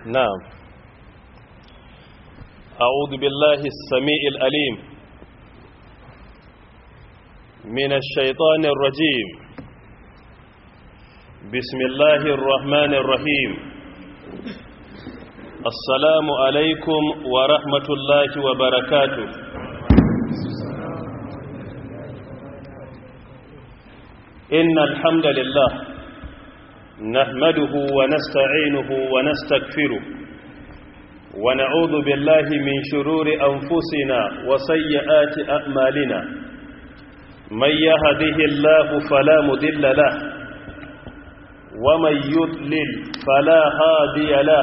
نعم أعوذ بالله السميع الأليم من الشيطان الرجيم بسم الله الرحمن الرحيم السلام عليكم ورحمة الله وبركاته إن الحمد لله نحمده ونستعينه ونستغفره ونعوذ بالله من شرور أنفسنا وسيئات أعمالنا من يهده الله فلا مذل له ومن يضلل فلا هادي له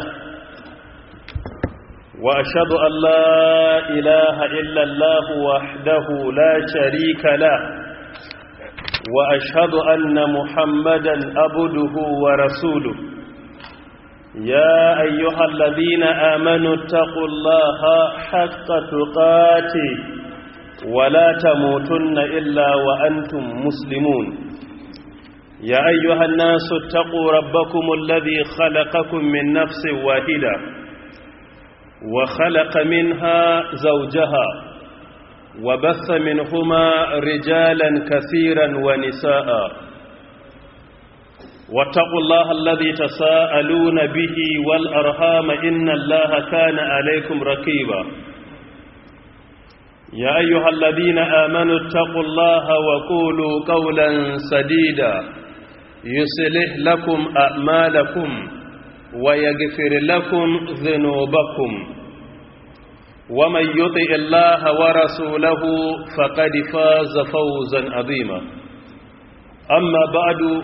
وأشهد أن لا إله إلا الله وحده لا شريك له وأشهد أن محمدا أبده ورسوله يا أيها الذين آمنوا اتقوا الله حق تقاته ولا تموتن إلا وأنتم مسلمون يا أيها الناس اتقوا ربكم الذي خلقكم من نفس واحدة وخلق منها زوجها وبث منهما رجالا كثيرا ونساء واتقوا الله الذي تساءلون به والأرهام إن الله كان عليكم رقيبا يا أيها الذين آمنوا اتقوا الله وقولوا قولا سديدا يصلح لكم أعمالكم ويغفر لكم ذنوبكم ومن يطع الله ورسوله فقد فاز فوزا عظيما أما بعد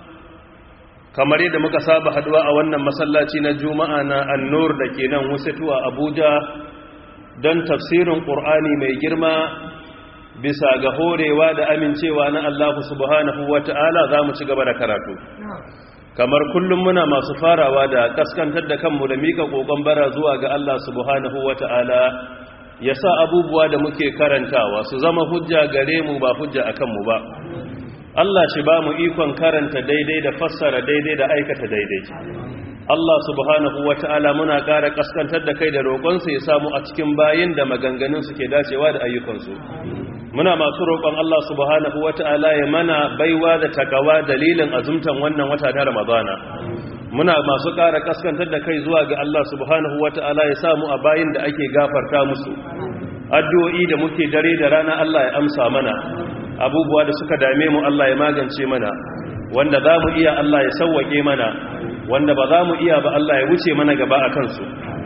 kamar yadda muka saba haduwa a wannan masallaci na juma'a na annur da ke nan wasatu a abuja don tafsirin ƙur'ani mai girma bisa ga horewa da amincewa na allahu subhanahu wa ta'ala za mu ci gaba da karatu kamar kullum muna masu farawa da kaskantar da kanmu da mika kokon bara zuwa ga Allah subhanahu wata'ala ya sa abubuwa da muke karantawa su zama hujja gare mu ba hujja akan mu ba Allah shi ba mu ikon karanta daidai da fassara daidai da aikata daidai Allah subhanahu wata'ala muna ƙara kaskantar da kai da roƙonsa ya samu a cikin bayin da maganganun su ke dacewa da ayyukansu muna masu roƙon Allah subhanahu wata'ala ya mana baiwa da takawa dalilin azumtan wannan wata na Ramadana muna masu ƙara kaskantar da kai zuwa ga Allah subhanahu wata'ala ya samu a bayin da ake gafarta musu addu'o'i da muke dare da rana Allah ya amsa mana abubuwa da suka dame mu Allah ya magance mana wanda za mu iya Allah ya sauwake mana wanda ba za mu iya ba Allah ya wuce mana gaba a kansu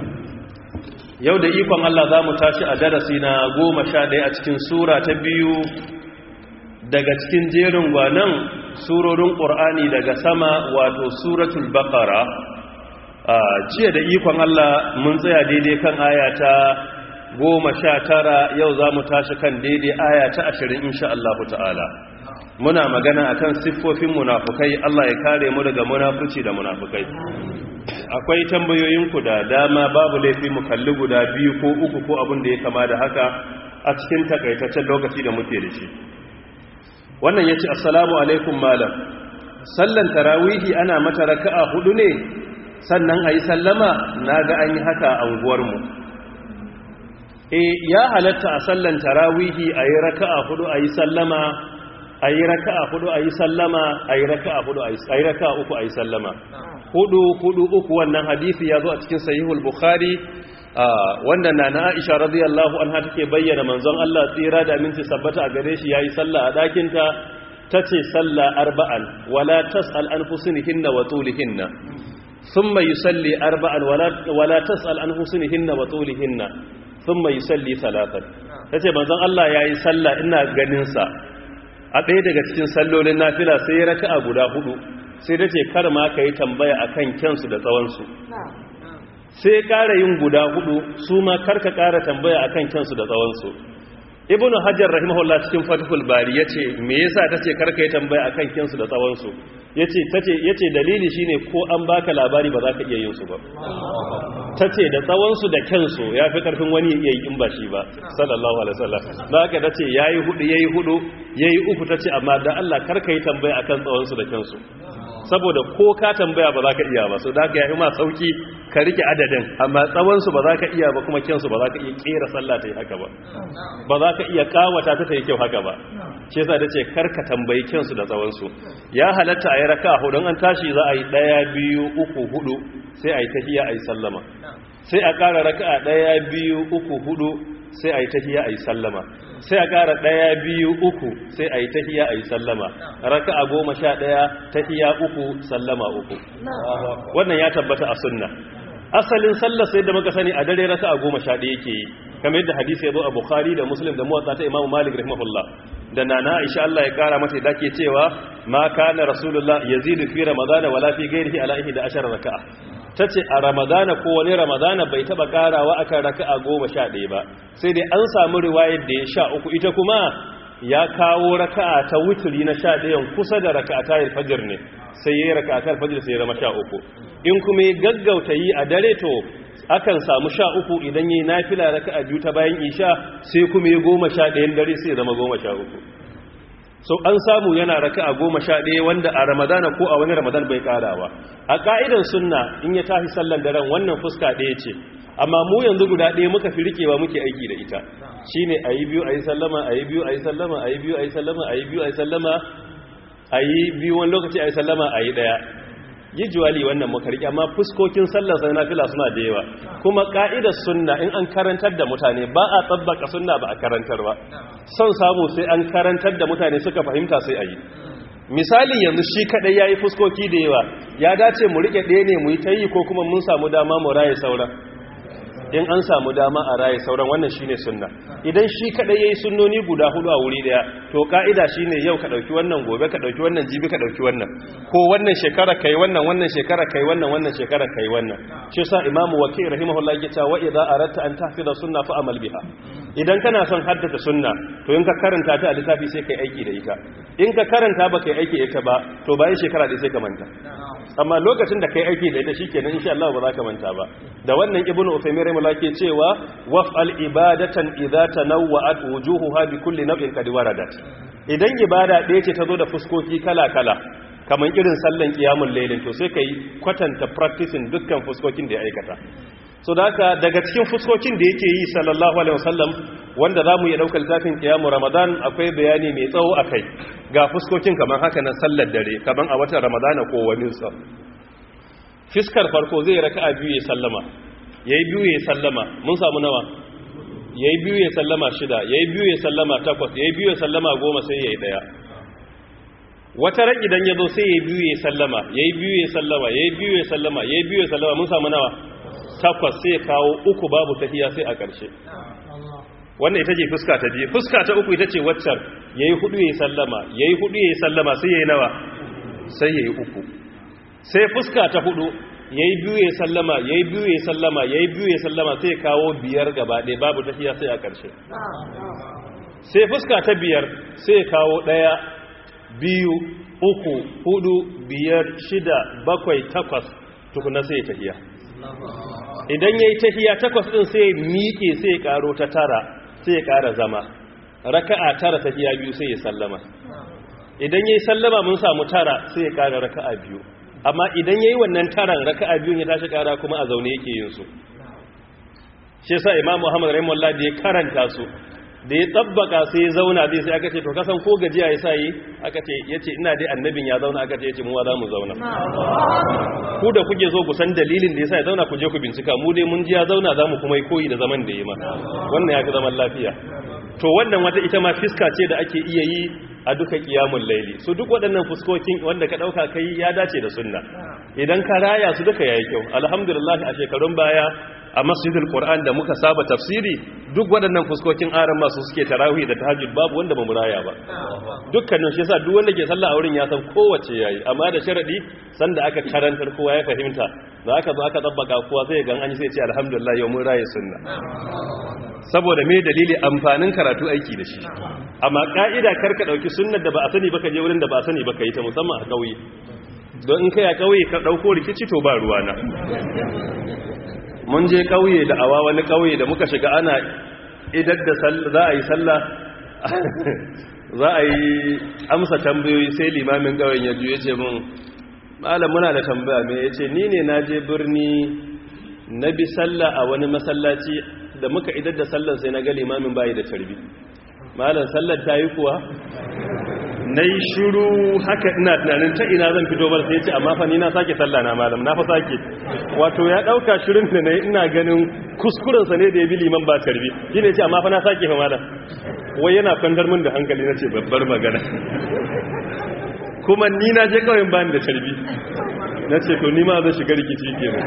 yau da ikon Allah za mu tashi a darasi na goma sha ɗaya a cikin sura ta biyu daga cikin jerin gwanan surorin ƙur'ani daga sama wato suratul baƙara a jiya da ikon Allah mun tsaya daidai kan aya ta goma sha tara yau za mu tashi kan daidai aya ta ashirin insha Allah ta'ala muna magana akan siffofin munafukai Allah ya kare mu daga munafuci da munafukai akwai tambayoyinku da dama babu laifi mu kalli guda biyu ko uku ko abin da ya kama da haka a cikin takaitaccen lokaci da muke da shi wannan yace assalamu alaikum malam sallan tarawihi ana mata raka'a hudu ne sannan ayi sallama naga an yi haka a unguwar mu eh ya halatta a sallan tarawihi ayi raka'a hudu ayi sallama ayi raka'a hudu ayi sallama ayi raka'a hudu ayi raka'a uku ayi sallama hudu hudu uku wannan hadisi ya zo a cikin sahihul bukhari wanda na na aisha radiyallahu anha take bayyana manzon Allah tsira da minti sabbata a gare shi yayi sallah a dakin ta tace sallah arba'an wala tasal an husnihinna wa tulihinna thumma yusalli arba'an wala wala tasal an husnihinna wa tulihinna thumma yusalli salatan tace manzon Allah yayi sallah ina ganin sa a ɗaya daga cikin sallolin nafila sai ya raka'a guda hudu sai da ce kar ma ka yi tambaya a kan kyansu da tsawonsu sai ƙara yin guda hudu su ma karka ƙara tambaya a kan kyansu da tsawonsu ibn hajjar rahimahullah cikin fatihul bari ya ce me yasa ta ce karka yi tambaya a kan kyansu da tsawonsu ya ce dalili shine ko an baka labari ba za ka iya yin su ba ta ce da tsawonsu da kyansu ya fi ƙarfin wani iya yi in ba shi ba sallallahu alaihi wasallam na haka ta ce ya yi hudu ya yi hudu ya yi uku ta ce amma da allah karka yi tambaya a kan tsawonsu da kyansu saboda ko ka tambaya ba za ka iya ba so da ka yi ma sauki ka rike adadin amma tsawonsu ba za ka iya ba kuma kyansu ba za ka iya kera sallah ta yi haka ba ba za ka iya kawata ta ta yi kyau haka ba ce za da ce karka tambayi kyansu da tsawonsu ya halatta a yi raka hudun an tashi za a yi ɗaya biyu uku hudu sai a yi tahiya a yi sallama sai a ƙara raka a ɗaya biyu uku hudu sai a yi tahiya a yi sallama sai a ƙara ɗaya biyu uku sai a yi tahiya a yi sallama raka a goma sha ɗaya tahiya uku sallama uku wannan ya tabbata a sunna asalin sallar sai da muka sani a dare raka a goma sha ɗaya ke yi kamar yadda hadisi ya zo a bukhari da muslim da muwatsa ta imamu malik rahimahullah da nana aisha Allah ya kara mata da ke cewa ma kana rasulullah yazidu fi ramadana wala fi ghairihi ala ihda ashara raka'a tace a ramadana ko wani ramadana bai taba karawa akan raka'a 11 ba sai dai an samu riwayar da ya sha uku ita kuma ya kawo raka'a ta wuturi na 11 kusa da raka'ata al-fajr ne sai yayi raka'atar fajr sai ya zama 13 in kuma ya gaggauta yi a dare to akan samu sha uku idan yi nafila raka a biyu ta bayan isha sai kuma ya goma sha ɗayan dare sai zama goma sha uku so an samu yana raka a goma sha ɗaya wanda a ramadana ko a wani ramadan bai ƙarawa a ƙa'idan sunna in ya tafi sallan daren wannan fuska ɗaya ce amma mu yanzu guda ɗaya muka fi rikewa muke aiki da ita shine a yi biyu a yi sallama a yi biyu a yi sallama a yi biyu a yi sallama a yi biyu a yi sallama a yi biyu wani lokaci a yi sallama a yi ɗaya yi juwali wannan makarki amma fuskokin sallar sai na fila suna da yawa kuma ka'idar sunna in an karantar da mutane ba a tsabbaka sunna ba a karantar ba son samu sai an karantar da mutane suka fahimta sai a yi misali yanzu shi kadai ya yi fuskoki da yawa ya dace mu rike ɗaya ne mu yi ta yi ko kuma mun samu dama mu raye sauran in an samu dama a raye sauran wannan shine sunna idan shi kadai yayi sunnoni guda hudu a wuri daya to kaida shine yau ka dauki wannan gobe ka dauki wannan jibi ka dauki wannan ko wannan shekara kai wannan wannan shekara kai wannan wannan shekara kai wannan shi yasa imamu waki rahimahullah yake cewa wa idza aratta an tahfida sunna fa amal biha idan kana son haddace sunna to in ka karanta ta a littafi sai kai aiki da ita in ka karanta ba kai aiki da ita ba to bayan shekara dai sai ka manta amma lokacin da kai aiki da ita shikenan insha Allah ba za ka manta ba da wannan ibnu usaymin rahimahullah ke cewa waf'al ibadatan idza tanawwa'at wujuhuha bi kulli naw'in qad waradat idan ibada ɗaya ce ta zo da fuskoki kala kala kamar irin sallan qiyamul laylin to sai kai kwatanta practicing dukkan fuskokin da ya aikata so da haka daga cikin fuskokin da yake yi sallallahu alaihi wasallam wanda zamu iya daukar littafin qiyamu ramadan akwai bayani mai tsawo akai ga fuskokin kamar haka na sallar dare kamar a watan ramadana ko wani sa fiskar farko zai raka'a biyu ya sallama yayi biyu ya sallama mun samu nawa yayi biyu ya sallama shida yayi biyu ya sallama takwas yayi biyu ya sallama goma sai yayi daya wata ran idan yazo sai yayi biyu ya sallama yayi biyu ya sallama yayi biyu ya sallama yayi biyu ya sallama mun samu nawa takwas sai kawo uku babu tafiya sai a ƙarshe wannan ita ce fuska ta biyu fuska ta uku ita ce waccar yayi hudu yayi sallama yayi hudu yayi sallama sai yayi nawa sai yayi uku sai fuska ta hudu yayi biyu yayi sallama yayi biyu yayi sallama yayi biyu yayi sallama sai kawo biyar gaba ɗaya babu tafiya sai a ƙarshe sai fuska ta biyar sai kawo ɗaya biyu uku hudu biyar shida bakwai takwas tukuna sai tafiya idan ya yi tafiya takwas ɗin sai miƙe sai ya ƙaro ta tara sai ya ƙara zama raka'a tara tafiya biyu sai ya sallama idan ya yi sallama mun samu tara sai ya ƙara raka'a biyu amma idan ya yi wannan taran raka'a biyun ya tashi ƙara kuma a zaune yake yin su shi yasa imam muhammad rahimahullah da ya karanta su da ya tsabbaka sai ya zauna zai sai aka ce to kasan ko gajiya ya sa yi aka ce ya ce ina dai annabin ya zauna aka ce ya ce muwa za mu zauna ku da kuke so ku san dalilin da ya sa ya zauna ku je ku bincika mu dai mun ji ya zauna za mu kuma yi koyi da zaman da ya ma wannan ya fi zaman lafiya to wannan wata ita ma fiska ce da ake iya yi a duka kiyamun laili su duk waɗannan fuskokin wanda ka ɗauka kai ya dace da sunna idan ka raya su duka yayi kyau alhamdulillah a shekarun baya a masjidul qur'an da muka saba tafsiri duk waɗannan fuskokin aran masu suke tarawih da tahajjud babu wanda ba muraya ba dukkanin shi yasa duk wanda ke sallah a wurin ya san kowace yayi amma da sharadi sanda aka karantar kowa ya fahimta da aka zo aka tabbaka kowa sai ga an yi sai ce alhamdulillah yau mun raye sunna saboda me dalili amfanin karatu aiki da shi amma ka'ida karka dauki sunnar da ba a sani ba ka je wurin da ba a sani ba ka yi ta musamman a kauye don in kai a kauye ka dauko rikici to ba ruwana mun je kauye da awa wani kauye da muka shiga ana idar da za a yi sallah za a yi amsa tambayoyi sai limamin kauyen ya juye ce mun malam muna da tambaya me yace ni ne na je birni na bi sallah a wani masallaci da muka idar da sallar sai na ga limamin bayi da tarbi malam sallar ta yi kuwa na yi shuru haka ina tunanin ta ina zan fito bar sai ya ce amma fa ni na sake sallah na malam na fa sake wato ya dauka shirin da na ina ganin kuskurensa ne da ya bi liman ba tarbi shi ne ce amma fa na sake fa malam wai yana kwantar min da hankali na ce babbar magana kuma ni na je kawai ba ni da tarbi na ce to ni ma zan shiga rikici kenan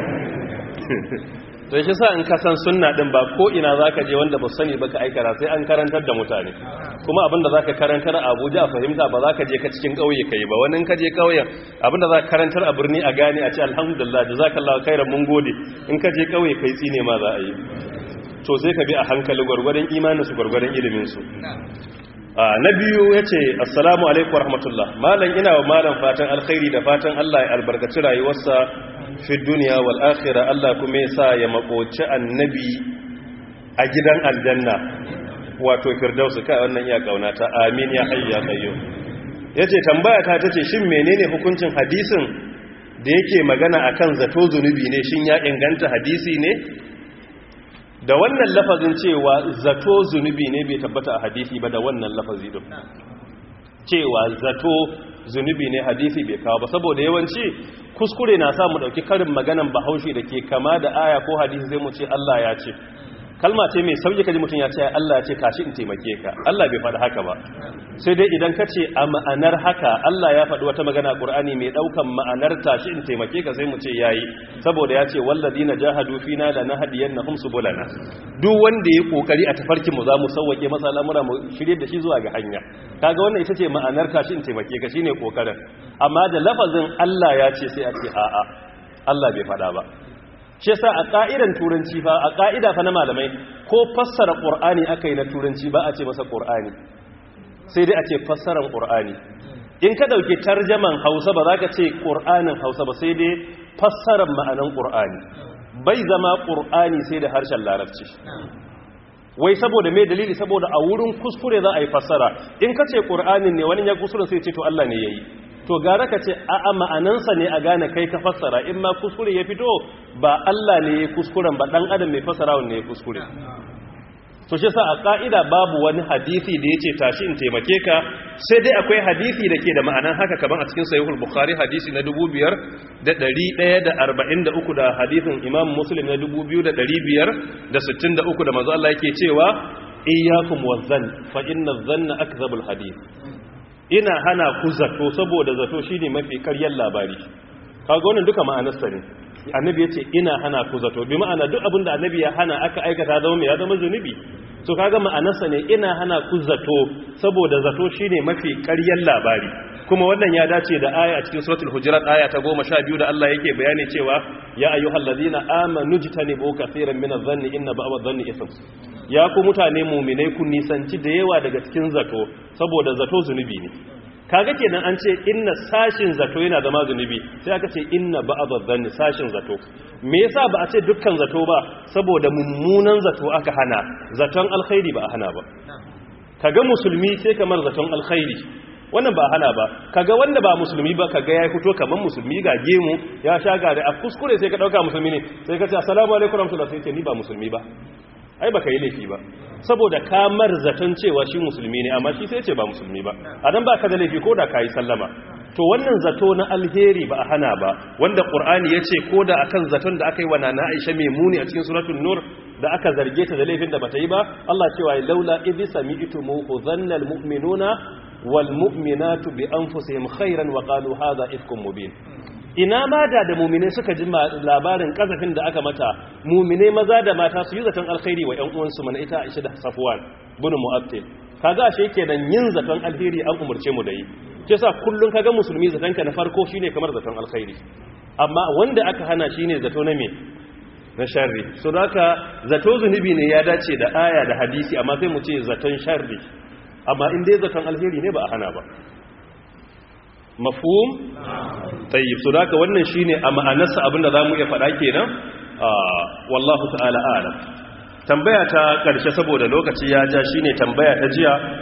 to shi sa in ka san sunna din ba ko ina zaka je wanda ba sani ba ka aikara sai an karantar da mutane kuma abinda zaka karantar a Abuja a fahimta ba zaka je ka cikin kauye kai ba wani in ka je kauyen abinda zaka karantar a birni a gane a ce alhamdulillah jazakallahu khairan mun gode in ka je kauye kai tsine ma za a yi to sai ka bi a hankali gwargwadon imanin su gwargwadon ilimin su na biyu ya ce assalamu alaikum warahmatullah malam ina wa malam fatan alkhairi da fatan Allah ya albarkaci rayuwarsa fi duniya wal akhira Allah kuma ya sa ya makoci annabi a gidan aljanna wato firdausu kai wannan iya kaunata amin ya hayyu ya qayyum yace tambaya ta tace shin menene hukuncin hadisin da yake magana akan zato zunubi ne shin ya inganta hadisi ne da wannan lafazin cewa zato zunubi ne bai tabbata a hadisi ba da wannan lafazi din cewa zato zunubi ne hadisi bai kawo ba saboda yawanci kuskure na sa mu dauki karin maganan bahaushe da ke kama da aya ko hadisi zai mu ce Allah ya ce kalma ce mai sauki kaji mutum ya ce Allah ya ce tashi in taimake ka Allah bai faɗi haka ba sai dai idan ka ce a ma'anar haka Allah ya faɗi wata magana a Qur'ani mai ɗaukan ma'anar tashi in taimake ka sai mu ce yayi saboda ya ce walladina jahadu fina la nahdiyannahum subulana duk wanda ya kokari a tafarkin mu za mu sauwake masa al'amura mu shirye da shi zuwa ga hanya kaga wannan ita ce ma'anar tashi in taimake ka shine kokarin amma da lafazin Allah ya ce sai a ce a'a Allah bai faɗa ba shi yasa a ka'idan turanci fa a ka'ida fa na malamai ko fassara qur'ani akai na turanci ba a ce masa qur'ani sai dai a ce fassaran qur'ani in ka dauki tarjaman Hausa ba za ka ce qur'anin Hausa ba sai dai fassaran ma'anan qur'ani bai zama qur'ani sai da harshen larabci wai saboda mai dalili saboda a wurin kuskure za a yi fassara in ka ce qur'anin ne wani ya kuskure sai ce to Allah ne yayi to gara ka ce a'a ma'anansa ne a gane kai ka fassara in ma kuskure ya fito ba Allah ne ya kuskuren ba dan adam mai fassara ne ya kuskure to shi sa a ka'ida babu wani hadisi da yace tashi in taimake ka sai dai akwai hadisi da ke da ma'anan haka kaman a cikin sahihul bukhari hadisi na 5143 da hadisin imam muslim na 2563 da manzo Allah yake cewa iyyakum wazan fa inna dhanna akdhabul hadith ina hana ku zato saboda zato shine mafi karyar labari kaga wannan duka ma'anarsa ne annabi yace ina hana ku zato bi ma'ana duk abinda annabi ya hana aka aikata zama mai ya zama zunubi to kaga ma'anarsa ne ina hana ku zato saboda zato shine mafi karyar labari kuma wannan ya dace da aya a cikin suratul hujurat aya ta 12 da Allah yake bayani cewa ya ayyuhallazina amanu jtanibu kaseeran minadh-dhanni inna ba'd dhanni ithm ya ku mutane mu'minai ku nisanci da yawa daga cikin zato saboda zato zunubi ne kaga kenan an ce inna sashin zato yana zama zunubi sai aka ce inna ba'd dhanni sashin zato me yasa ba a ce dukkan zato ba saboda mummunan zato aka hana zaton alkhairi ba a hana ba kaga musulmi sai kamar zaton alkhairi wannan ba hana ba kaga wanda ba musulmi ba kaga ya fito kaman musulmi ga gemu ya sha gare a kuskure sai ka dauka musulmi ne sai ka ce assalamu alaikum warahmatullahi sai ce ni ba musulmi ba ai baka yi laifi ba saboda kamar zaton cewa shi musulmi ne amma shi sai ce ba musulmi ba a nan ba ka da laifi ko da ka yi sallama to wannan zato na alheri ba a hana ba wanda ƙur'ani ya ce ko da akan zaton da aka yi wa nana aisha mai muni a cikin suratun nur da aka zarge ta da laifin da bata yi ba Allah cewa laula idh sami'tumuhu dhanna almu'minuna wal mu'minatu bi anfusihim khairan wa qalu hadha ifkum mubin ina ma da da mumine suka ji labarin kazafin da aka mata mumine maza da mata su yi zaton alkhairi wa ƴan uwansu mana ita Aisha da Safwan bin Mu'attil kaga ashe kenan yin zaton alheri an umurce mu da yi ke sa kullun kaga musulmi zaton ka na farko shine kamar zaton alkhairi amma wanda aka hana shine zato na me na sharri so haka zato zunubi ne ya dace da aya da hadisi amma sai mu ce zaton sharri amma in dai zaton alheri ne ba a hana ba mafhum tayyib so haka wannan shine a ma'anarsa abinda zamu iya faɗa kenan wallahu ta'ala a'lam tambaya ta karshe saboda lokaci ya ja shine tambaya ta jiya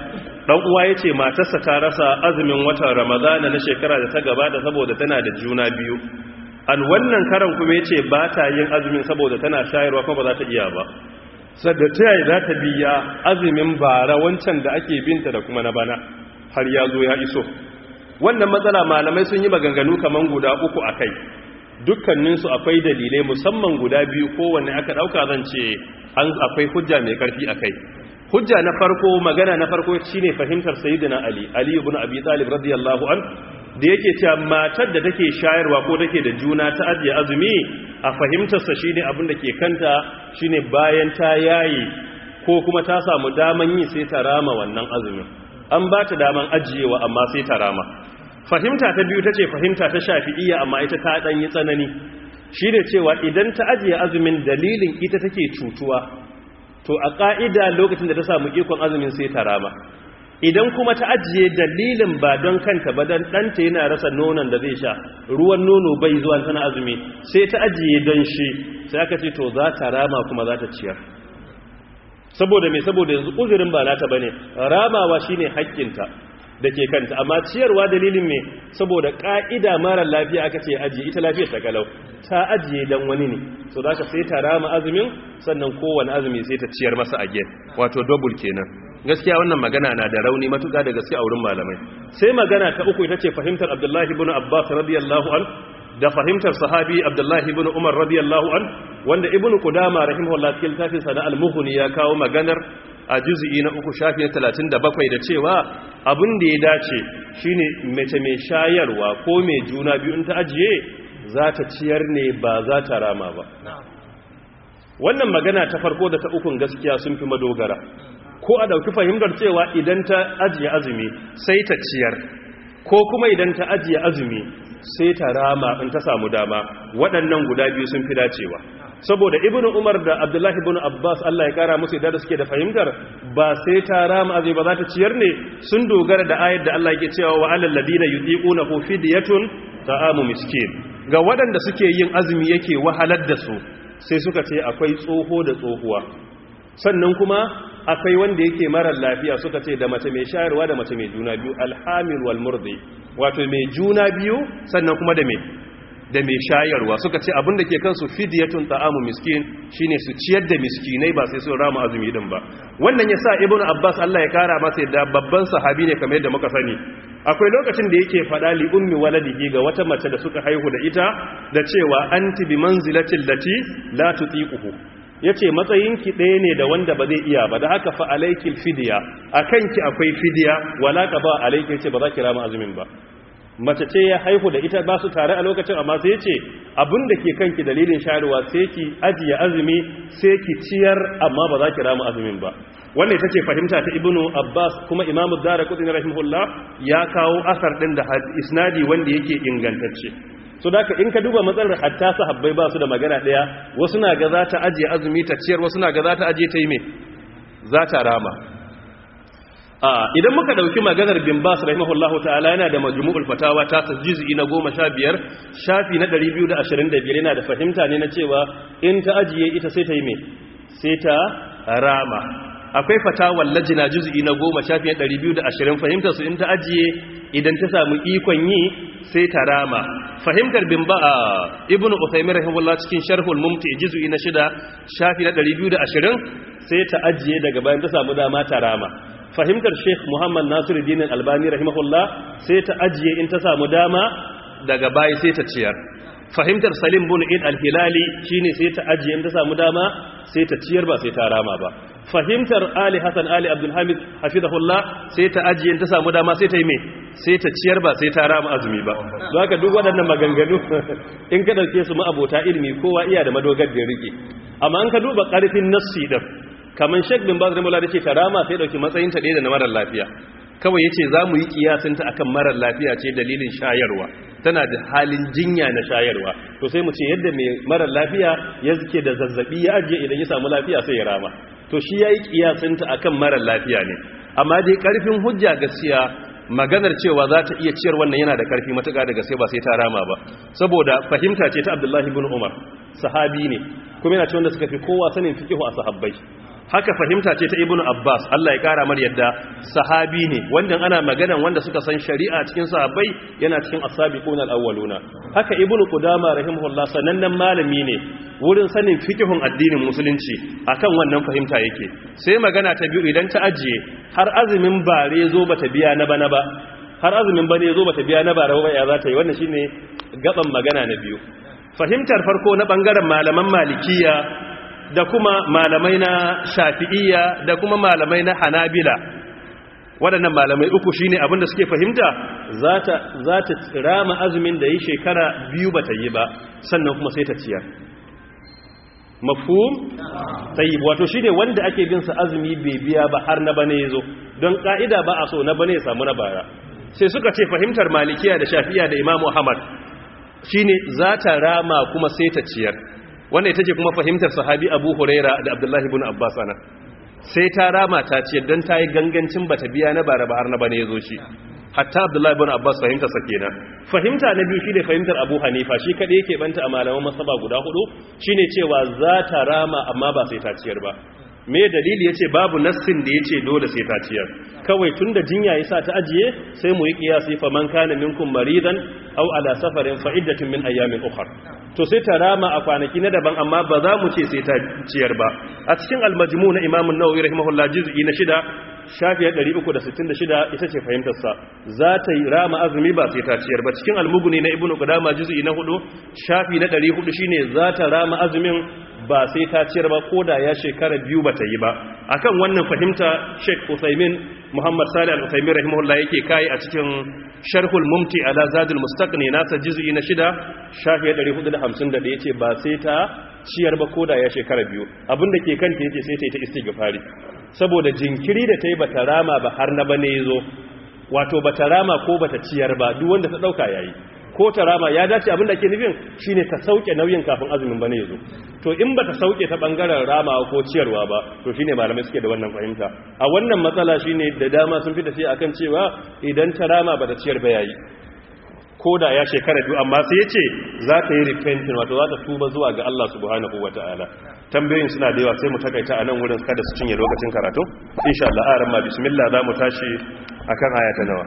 dan uwa yace matarsa ta rasa azumin watan ramadana na shekara da ta gabata saboda tana da juna biyu an wannan karan kuma yace ba ta yin azumin saboda tana shayarwa kuma ba za ta iya ba sadda ta yi za ta biya azumin bara wancan da ake binta da kuma na bana har ya zo ya iso wannan matsala malamai sun yi maganganu kaman guda uku a kai dukkaninsu akwai dalilai musamman guda biyu kowanne aka ɗauka zan ce an akwai hujja mai ƙarfi a kai hujja na farko magana na farko shine fahimtar sayyidina ali ali ibn abi talib radiyallahu an da yake cewa matar da take shayarwa ko take da juna ta ajiye azumi a fahimtarsa shine abin da ke kanta shine bayan ta yayi ko kuma ta samu daman yi sai ta rama wannan azumin an ba ta daman ajiyewa amma sai ta rama fahimta ta biyu tace fahimta ta shafi'iyya amma ita ta dan yi tsanani shine cewa idan ta ajiye azumin dalilin ita take cutuwa to a ka'ida lokacin da ta samu ikon azumin sai ta rama idan kuma ta ajiye dalilin ba don kanta ba don ɗanta yana rasa nonon da zai sha ruwan nono bai zuwa tana azumi sai ta ajiye don shi sai aka ce to za ta rama kuma za ta ciyar saboda mai saboda yanzu uzurin ba nata bane ramawa shine haƙƙinta da ke kanta amma ciyarwa dalilin me saboda ƙa'ida mara lafiya aka ce ajiye ita lafiyar ta kalau ta ajiye dan wani ne so za ka sai ta rama azumin sannan kowane azumi sai ta ciyar masa a gen wato double kenan gaskiya wannan magana na da rauni matuƙa da gaskiya a wurin malamai sai magana ta uku ita ce fahimtar abdullahi ibn abbas radiyallahu an da fahimtar sahabi abdullahi ibn umar radiyallahu an wanda ibn qudama rahimahullah cikin tafsir sana al-mughni ya kawo maganar a juz'i na uku shafi na 37 da cewa abin da ya dace shine mace mai shayarwa ko mai juna biyu in ta ajiye za ta ciyar ne ba za ta rama ba wannan magana ta farko da ta ukun gaskiya sun fi madogara ko a dauki fahimtar cewa idan ta ajiye azumi sai ta ciyar ko kuma idan ta ajiye azumi sai ta rama in ta samu dama waɗannan guda biyu sun fi dacewa saboda ibnu umar da abdullahi ibnu abbas Allah ya kara musu idan suke da fahimtar ba sai ta rama azumi ba za ta ciyar ne sun dogara da ayar da Allah yake cewa wa alal ladina yudiqunahu fidyatun ta'amu miskin ga waɗanda suke yin azumi yake wahalar da su sai suka ce akwai tsoho da tsohuwa sannan kuma akwai wanda yake marar lafiya suka ce da mace mai shayarwa da mace mai juna biyu alhamil wal murdi wato mai juna biyu sannan kuma da mai da mai shayarwa suka ce abin da ke kansu fidiyatun ta'amu miskin shine su ciyar da miskinai ba sai sun rama azumi din ba wannan yasa ibnu abbas Allah ya kara masa da babban sahabi ne kamar yadda muka sani akwai lokacin da yake faɗa li ummi waladihi ga wata mace da suka haihu da ita da cewa anti bi manzilatil lati la tutiquhu yace matsayinki ɗaya ne da wanda ba zai iya ba da haka fa alaikil fidiya akanki akwai fidiya wala qaba alayki yace ba za ki rama azumin ba mace ce ya haihu da ita ba su tare a lokacin amma sai ce abinda ke kanki dalilin shayarwa sai ki ajiye azumi sai ki ciyar amma ba za ki rama azumin ba wannan ita ce fahimta ta ibnu abbas kuma imamu dara kudin rahimahullah ya kawo asar din da isnadi wanda yake ingantacce so da in ka duba matsalar hatta sahabbai ba su da magana daya wasu na ga za ta ajiye azumi ta ciyar wasu na ga za ta ajiye ta yi me za ta rama idan muka dauki maganar bin bas rahimahullahu ta'ala yana da majmu'ul fatawa ta tajzi'i na 15 shafi na 225 yana da fahimta ne na cewa in ta ajiye ita sai ta yi me sai ta rama akwai fatawar lajina juz'i na 10 shafi na 220 fahimtar su in ta ajiye idan ta samu ikon yi sai ta rama fahimtar bin ba ibnu usaymin rahimahullah cikin sharhul mumti juz'i na 6 shafi na 220 sai ta ajiye daga bayan ta samu dama ta rama fahimtar sheikh muhammad nasiruddin albani rahimahullah sai ta ajiye in ta samu dama daga bayi sai ta ciyar fahimtar salim bin id al-hilali shine sai ta ajiye in ta samu dama sai ta ciyar ba sai ta rama ba fahimtar ali hasan ali abdul hamid hafizahullah sai ta ajiye in ta samu dama sai ta yi me sai ta ciyar ba sai ta rama azumi ba don haka duk waɗannan maganganu in ka dauke su ma'abota ilimi kowa iya da madogar da rike amma an ka duba ƙarfin nassi din kamar shek bin bazir mula da ce tarama sai dauki matsayin ta da na marar lafiya kawai yace za mu yi kiyasin ta akan marar lafiya ce dalilin shayarwa tana da halin jinya na shayarwa to sai mu ce yadda mai marar lafiya ya zuke da zazzabi ya ajiye idan ya samu lafiya sai ya rama to shi yayi kiyasin ta akan marar lafiya ne amma dai karfin hujja gaskiya maganar cewa za ta iya ciyar wannan yana da karfi matuƙa da gaske ba sai ta rama ba saboda fahimta ce ta abdullahi ibn umar sahabi ne kuma yana ce wanda suka fi kowa sanin fikihu a sahabbai haka fahimta ce ta ibnu abbas Allah ya kara mar yadda sahabi ne wanda ana maganan wanda suka san shari'a cikin sahabbai yana cikin as-sabiqun al-awwaluna haka ibnu qudama rahimahullah sanannen malami ne wurin sanin fikihun addinin musulunci akan wannan fahimta yake sai magana ta biyu idan ta ajiye har azumin bare zo bata biya na bana ba har azumin bane zo bata biya na bara ba ya za ta yi wannan shine gaban magana na biyu fahimtar farko na bangaren malaman malikiya da kuma malamai na shafi'iyya da kuma malamai na hanabila waɗannan malamai uku shine abinda suke fahimta za ta rama azumin da yi shekara biyu ba ta yi ba sannan kuma sai ta ciyar mafhum tayyib wato shine wanda ake bin sa azumi bai biya ba har na bane yazo don ka'ida ba a so na bane ya samu na baya sai suka ce fahimtar malikiya da shafi'iyya da imamu ahmad shine za ta rama kuma sai ta ciyar wanda ita ce kuma fahimtar sahabi abu huraira da abdullahi ibn abbas ana sai ta rama ta ciyar don ta yi gangancin bata biya na bara ba har na bane ya zo shi hatta abdullahi ibn abbas fahimtar sa kenan fahimta na biyu shine fahimtar abu hanifa shi kadai yake banta a malaman masaba guda hudu shine cewa za ta rama amma ba sai ta ciyar ba me dalili yace babu nassin da yace dole sai ta ciyar kawai tunda jinya yasa ta ajiye sai mu yi kiyasi fa man kana minkum maridan aw ala safarin fa iddatun min ayamin ukhra to sai ta rama a kwanaki na daban amma ba za mu ce sai ta ciyar ba a cikin al-majmu na imam an-nawawi rahimahullah juz'i na shida shafi 366 ita ce fahimtar sa za ta yi rama azumi ba sai ta ciyar ba cikin al-mughni na ibnu qudama juz'i na hudu shafi na 400 shine za ta rama azumin ba sai ta ciyar ba ko da ya shekara biyu ba ta yi ba akan wannan fahimta Sheikh Uthaymin Muhammad Salih Al-Uthaymin rahimahullah yake kai a cikin Sharhul Mumti ala Zadul Mustaqni nasa juz'i na shida shafi 450 da yace ba sai ta ciyar ba ko da ya shekara biyu abinda ke kanta yace sai ta yi ta istighfari saboda jinkiri da ta yi bata rama ba har na bane yazo wato bata rama ko bata ciyar ba duk wanda ta dauka yayi ko ta rama ya dace abin da ke nufin shine ta sauke nauyin kafin azumin bane yazo to in ba ta sauke ta bangaren ramawa ko ciyarwa ba to shine malamai suke da wannan fahimta a wannan matsala shine da dama sun fi tafiya akan cewa idan ta rama ba ta ciyar ba yayi ko da ya shekara biyu amma sai ya ce za ta yi repenting wato za ta tuba zuwa ga Allah subhanahu wataala tambayoyin suna da yawa sai mu takaita a nan wurin kada su cinye lokacin karatu insha Allah a ramma bismillah za mu tashi akan aya ta nawa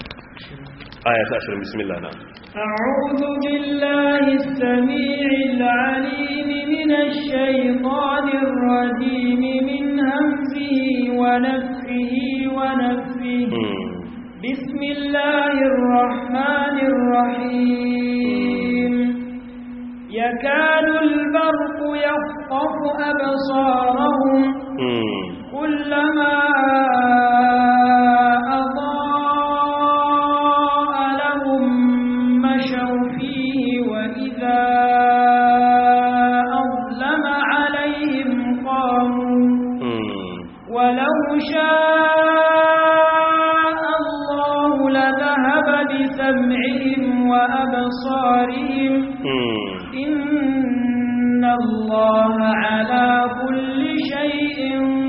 aya ta 20 bismillah na أعوذ بالله السميع العليم من الشيطان الرجيم من همزه ونفه ونفه بسم الله الرحمن الرحيم يكاد البرق يخطف أبصارهم كلما أضاء لهم مشوا فيه وإذا أظلم عليهم قاموا ولو شاء الله لذهب بسمعهم وأبصارهم إن الله على كل شيء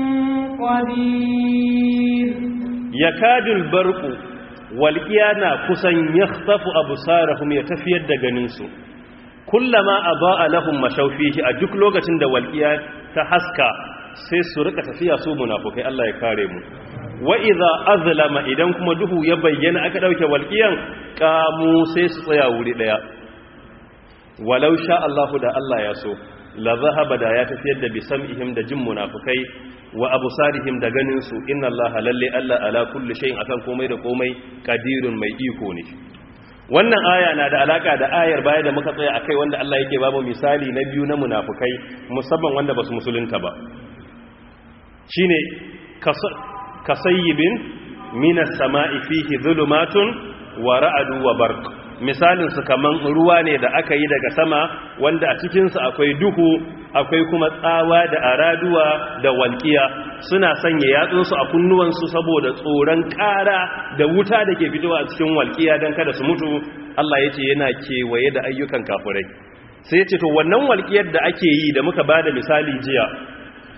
قدير يكاد البرق walƙiya na kusan ya tafi abu sarahun ya tafiyar da ganinsu kullama a ba a lahun mashaufihi a duk lokacin da walƙiya ta haska sai su rika tafiya su munafukai Allah ya kare mu wa idza azlama idan kuma duhu ya bayyana aka dauke walƙiyan kamu sai su tsaya wuri daya walau sha Allahu da Allah ya so la zahaba da ya tafiyar da bisam'ihim da jin munafukai wa abusarihim da ganin su inna Allah lalle Allah ala kulli shay'in akan komai da komai qadirun mai iko ne wannan aya na da alaka da ayar baya da muka tsaya akai wanda Allah yake babu misali na biyu na munafukai musamman wanda basu musulunta ba shine kasayyibin minas sama'i fihi dhulumatun wa ra'adu wa barq misalin su kaman ruwa ne da aka yi daga sama wanda a cikinsu akwai duhu akwai kuma tsawa da araduwa da walƙiya suna sanya yatsunsu a kunnuwansu saboda tsoron ƙara da wuta da ke fitowa a cikin walƙiya don kada su mutu Allah ya ce yana kewaye da ayyukan kafurai sai ya ce to wannan walƙiyar da ake yi da muka ba da misali jiya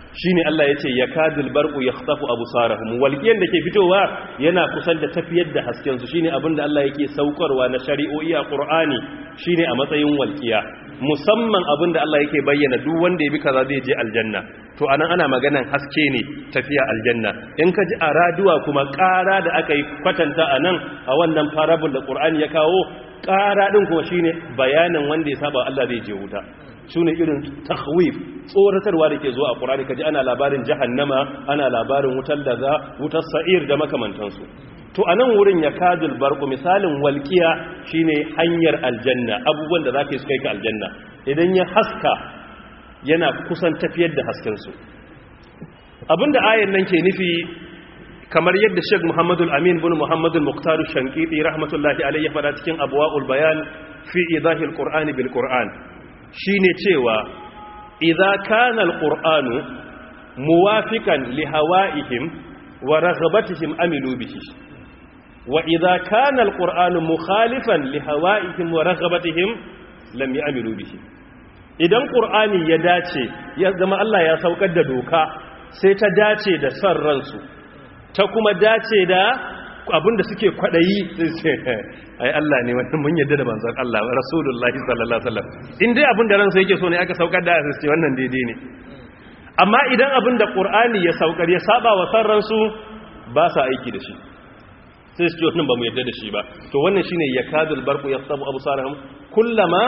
shine Allah yace yakadul barqu yakhtafu absarahum walqiyan da ke fitowa yana kusan da tafiyar da hasken su shine abinda Allah yake saukarwa na shari'o'i a Qur'ani shine a matsayin walqiya musamman abinda Allah yake bayyana duk wanda ya bi kaza zai je aljanna to anan ana maganan haske ne tafiya aljanna in ka ji a raduwa kuma ƙara da aka yi kwatanta anan a wannan parable da Qur'ani ya kawo ƙara din kuma shine bayanin wanda ya saba Allah zai je wuta su ne irin takhwif tsoratarwa da ke zuwa a ƙurari kaji ana labarin jahannama ana labarin wutar daga wutar sa'ir da makamantansu to a nan wurin ya kajul barku misalin walƙiya shine hanyar aljanna abubuwan da za ka yi su kai ka aljanna idan ya haska yana kusan tafiyar da haskensu abinda ayan nan ke nufi kamar yadda Sheikh Muhammadu Amin bin Muhammadu Muqtar Shankiti rahmatullahi alayhi ya fada cikin Abwaul Bayan fi idahil Qur'ani bil Qur'an shine cewa idza kana alqur'anu muwafiqan li hawaihim wa raghabatihim amilu bihi wa idza kana alqur'anu mukhalifan li hawaihim wa raghabatihim lam ya'milu bihi idan qur'ani ya dace ya zama Allah ya saukar da doka sai ta dace da san ransu ta kuma dace da abinda suke kwadayi ai Allah ne wannan mun yadda da manzon Allah rasulullahi sallallahu alaihi wasallam in dai abinda ransa yake so ne aka saukar da sai wannan daidai ne amma idan abinda qur'ani ya saukar ya saba wa san ransu ba sa aiki da shi sai su ce wannan ba mu yadda da shi ba to wannan shine yakadul barqu yasabu absarahum kullama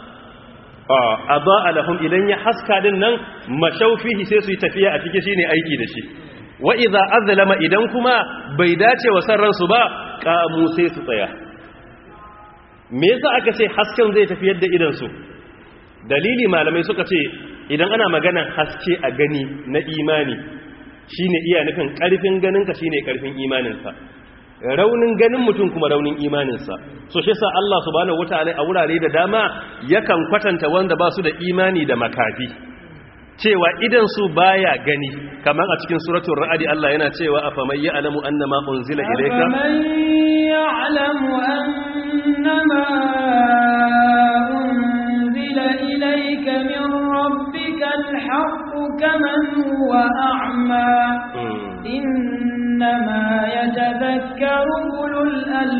adaa lahum idan ya haska din nan mashaufihi sai su yi tafiya a cikin shine aiki da shi wa idza azlama idan kuma bai dace wa san ransu ba kamu sai su tsaya me yasa aka ce hasken zai tafi yadda idan su dalili malamai suka ce idan ana maganan haske a gani na imani shine iya nufin karfin ganinka shine karfin imaninsa raunin ganin mutum kuma raunin imaninsa so shi sa Allah subhanahu wataala a wurare da dama yakan kwatanta wanda ba su da imani da makafi cewa idan su baya gani kamar a cikin suratul ra'd Allah yana cewa afaman ya'lamu annama unzila ilayka afaman ya'lamu annama unzila ilayka min rabbika alhaqqu kaman huwa a'ma innama yatadhakkaru ulul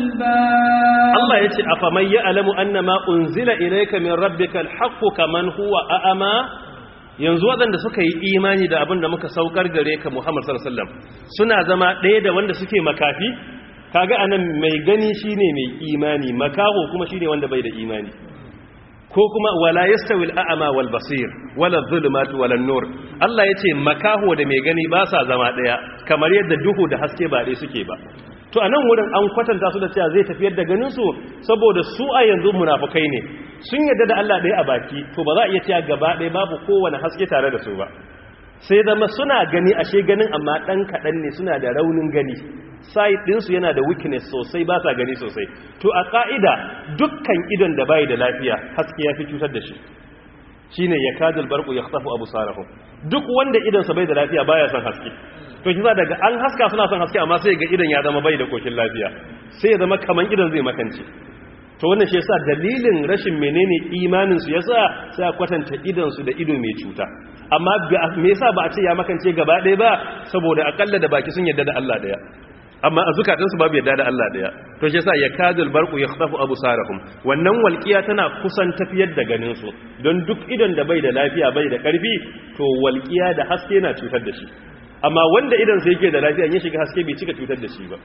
albab Allah yace afaman ya'lamu annama unzila ilayka min rabbika alhaqqu kaman huwa a'ma yanzu waɗanda suka yi imani da abin da muka saukar gare ka Muhammad sallallahu alaihi wasallam suna zama ɗaya da wanda suke makafi kaga anan mai gani shine mai imani makaho kuma shine wanda bai da imani ko kuma wala yastawi al-a'ma wal basir wala adh-dhulumatu wala an-nur Allah yace makaho da mai gani ba sa zama ɗaya kamar yadda duhu da haske ba ɗaya suke ba to a nan wurin an kwatanta su da cewa zai tafiyar da ganinsu saboda su a yanzu munafukai ne sun yadda da Allah ɗaya a baki to ba za a iya cewa gaba ɗaya babu kowane haske tare da su ba sai zama suna gani ashe ganin amma ɗan kaɗan ne suna da raunin gani side ɗinsu yana da weakness sosai ba sa gani sosai to a ƙa'ida dukkan idon da bai da lafiya haske ya fi cutar da shi shine ya kadul barku ya khasafu abu sarahu duk wanda idonsa bai da lafiya baya son haske to shi daga an haska suna son haske amma sai ga idan ya zama bai da koshin lafiya sai ya zama kaman idan zai makance to wannan shi yasa dalilin rashin menene imanin su yasa sai a kwatanta idan su da ido mai cuta amma me yasa ba a ce ya makance gaba ɗaya ba saboda akalla da baki sun yarda da Allah daya amma a zukatan su babu yarda da Allah daya to shi yasa yakadul barqu yakhtafu absarahum wannan walqiya tana kusan tafiyar da ganin su don duk idan da bai da lafiya bai da karfi to walqiya da haske na cutar da shi amma wanda idan sai yake da lafiya ya shiga haske bai cika cutar da shi ba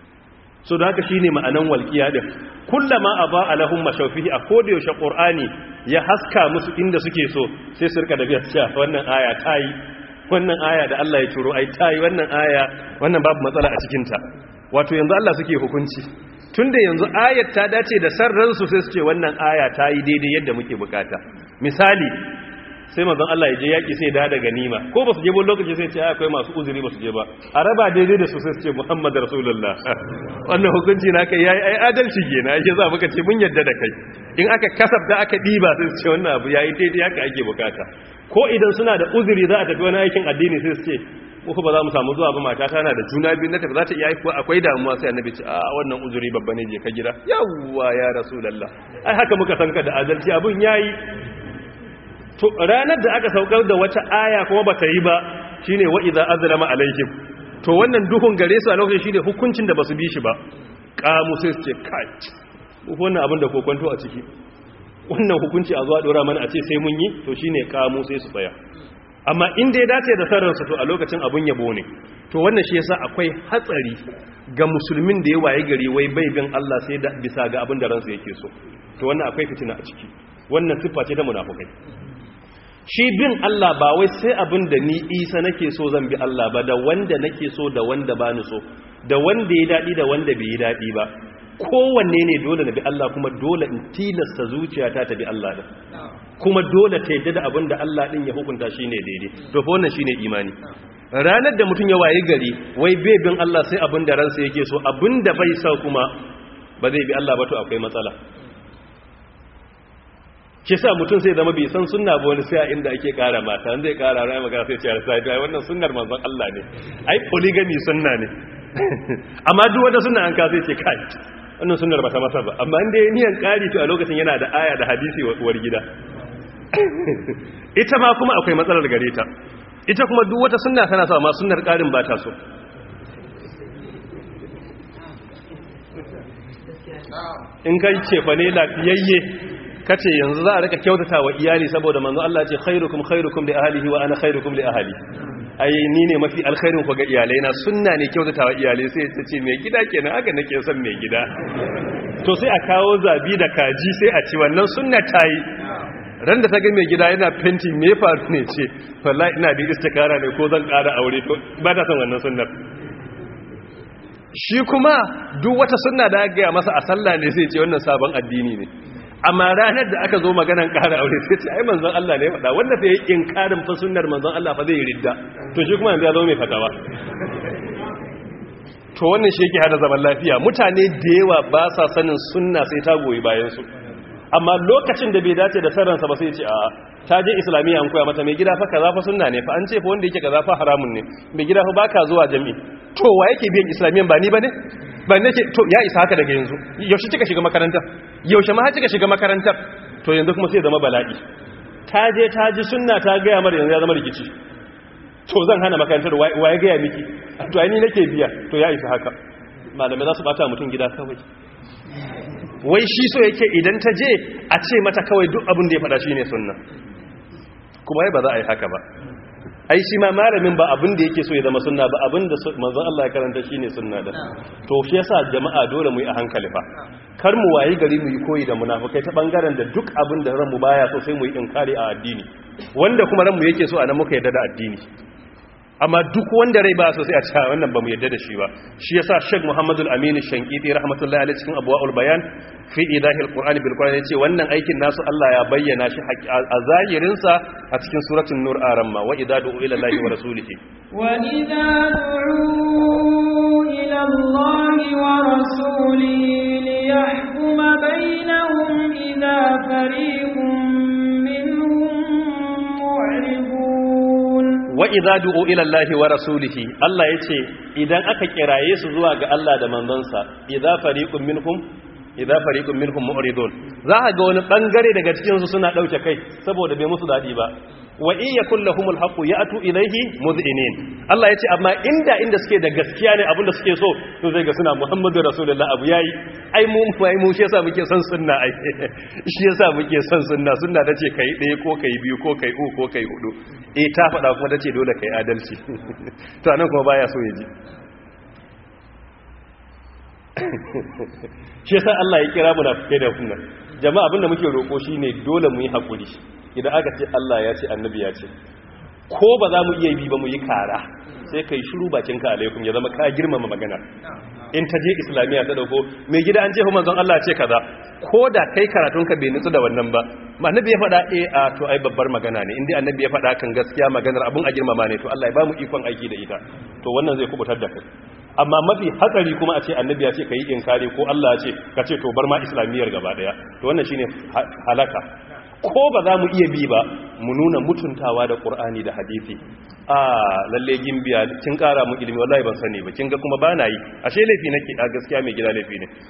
so da haka shine ma'anan walqiya din kullama aba alahum mashawfihi a koda yaushe qur'ani ya haska musu inda suke so sai su rika da biya cewa wannan aya tayi wannan aya da Allah ya turo ai tayi wannan aya wannan babu matsala a cikin ta wato yanzu Allah suke hukunci tunda yanzu ayat ta dace da sarran su sai su ce wannan aya tayi daidai yadda muke bukata misali sai manzon Allah ya je yaki sai da daga nima ko ba su je ba lokaci sai ce akwai masu uzuri ba su je ba a raba daidai da su sai su ce Muhammad Rasulullah wannan hukunci na kai yayi ai adalci kenan yake za muka ce mun yadda da kai in aka kasafta aka diba sai su ce wannan abu yayi daidai haka ake bukata ko idan suna da uzuri za a tafi wani aikin addini sai su ce ko ba za mu samu zuwa ba mata tana da juna biyu na tafi za ta iya haifuwa akwai damuwa sai annabi ce a wannan uzuri babba ne je ka gida yawwa ya rasulullah ai haka muka san ka da adalci abun yayi to ranar da aka saukar da wata aya kuma ba ta yi ba shine wa idza azlama alaihim to wannan duhun gare su a lokacin shine hukuncin da basu bi shi ba kamu sai su ce kai wannan abin da kokonto a ciki wannan hukunci a zuwa dora mana a ce sai mun yi to shine kamu sai su tsaya amma inda ya dace da sarransu to a lokacin abun yabo ne to wannan shi yasa akwai hatsari ga musulmin da ya waye gari wai bai bin Allah sai da bisa ga abin da ransa yake so to wannan akwai fitina a ciki wannan siffa ce ta munafukai shi bin Allah ba wai sai abin da ni Isa nake so zan bi Allah ba da wanda nake so da wanda ba ni so da wanda ya dadi da wanda bai yi dadi ba kowanne ne dole na bi Allah kuma dole in tilasta zuciyata ta bi Allah din kuma dole ta yadda da abin da Allah din ya hukunta shine daidai to fa wannan shine imani ranar da mutum ya waye gari wai bai bin Allah sai abin da ransa yake so abin da bai sa kuma ba zai bi Allah ba to akwai matsala ke sa mutum sai zama bai san sunna ba wani sai a inda ake kara mata an zai kara rai magana sai ciyar sai ai wannan sunnar manzon Allah ne ai polygamy sunna ne amma duk wanda sunna an ka sai ce kai wannan sunnar ba ta masa ba amma inda ya niyan kari to a lokacin yana da aya da hadisi wa uwar gida ita ma kuma akwai matsalar gare ta ita kuma duk wata sunna tana so amma sunnar karin ba ta so in kai ce fa ne lafiyayye kace yanzu za a rika kyautata wa iyali saboda manzo Allah ce khairukum khairukum li ahlihi wa ana khairukum li ahli ai ni ne mafi alkhairin ku ga iyalai na sunna ne kyautata wa iyalai sai ta ce mai gida kenan haka nake son mai gida to sai a kawo zabi da kaji sai a ci wannan sunna tayi ran da ta ga mai gida yana fenti me faru ne ce wallahi ina da istikara ne ko zan ƙara aure to ba ta son wannan sunnar shi kuma duk wata sunna da aka gaya masa a sallah ne sai ce wannan sabon addini ne amma ranar da aka zo maganan ƙara aure sai ce ai manzon Allah ne faɗa wanda fa yi inkarin fa sunnar manzon Allah fa zai yi ridda to shi kuma yanzu ya zo mai fatawa to wannan shi yake hada zaman lafiya mutane da yawa ba sa sanin sunna sai ta goyi bayan su amma lokacin da bai dace da sarransa ba sai ce a ta je islamiyya an koya mata mai gida fa kaza fa sunna ne fa an ce fa wanda yake kaza fa haramun ne mai gida fa baka zuwa jami'i to wa yake biyan islamiyyan ba ni bane ba ne ke to ya isa haka daga yanzu yaushe kika shiga makaranta yaushe ma kika shiga makarantar to yanzu kuma sai zama bala'i ta je ta ji sunna ta ga mara yanzu ya zama rikici to zan hana makarantar wa ya ga miki to ai ni nake biya to ya isa haka malamai za su bata mutum gida kawai wai shi so yake idan ta je a ce mata kawai duk abin da ya faɗa shi ne sunna kuma ba za a yi haka ba ai shi ma malamin ba abin da yake so ya zama sunna ba abin da manzon Allah ya karanta shi ne sunna da to shi yasa jama'a dole mu yi a hankali fa kar mu wayi gari mu yi koyi da munafikai ta bangaren da duk abin da ranmu baya so sai mu yi inkari a addini wanda kuma ranmu yake so anan muka yarda da addini amma duk wanda rai ba so sai a ce wannan ba mu yadda da shi ba shi yasa Sheikh Muhammadul Amin Shankiti rahmatullahi alaihi cikin Abwaul Bayan fi idahil Qur'ani bil Qur'ani yace wannan aikin nasu Allah ya bayyana shi a zahirin sa a cikin suratul Nur aramma wa idza du'u ila Allahi wa rasulihi wa idza du'u ila Allahi wa rasulihi liyahkuma bainahum idza fariqun minhum mu'ridun wa idza du'u ila Allahi wa rasulihi Allah yace idan aka kiraye su zuwa ga Allah da manzonsa idza fariqun minhum idza fariqun minhum mu'ridun za ka ga wani bangare daga cikin su suna dauke kai saboda bai musu dadi ba wa in yakul lahumul haqq ya'tu ilayhi mudhinin Allah yace amma inda inda suke da gaskiya ne abinda suke so to zai ga suna Muhammadu Rasulullah abu yayi ai mu ai mu shi yasa muke son sunna ai shi yasa muke son sunna sunna tace kai ɗaya ko kai biyu ko kai uku ko kai hudu eh ta faɗa kuma tace dole kai adalci to anan kuma baya so ya ji shi yasa Allah ya kira mu nafikai da sunna jama'a abinda muke roko shine dole mu yi hakuri idan aka ce Allah ya ce annabi ya ce ko ba za mu iya bi ba mu yi kara sai kai shiru bakin ka alaikum ya zama ka girmama magana in ta je islamiya ta dauko mai gida an ce manzon Allah ce kaza ko da kai karatun ka bai nutsu da wannan ba annabi ya faɗa eh a to ai babbar magana ne indai annabi ya faɗa kan gaskiya maganar abun a girmama ne to Allah ya ba mu ikon aiki da ita to wannan zai kubutar da kai amma mafi hatsari kuma a ce annabi ya ce ka yi inkari ko Allah ya ce ka ce to bar ma islamiyyar gaba daya to wannan shine halaka ko ba za mu iya bi ba mu nuna mutuntawa da qur'ani da hadisi a lalle gimbiya kin kara mu ilimi wallahi ban sani ba kin ga kuma ba na yi ashe laifi nake a gaskiya mai gida laifi ne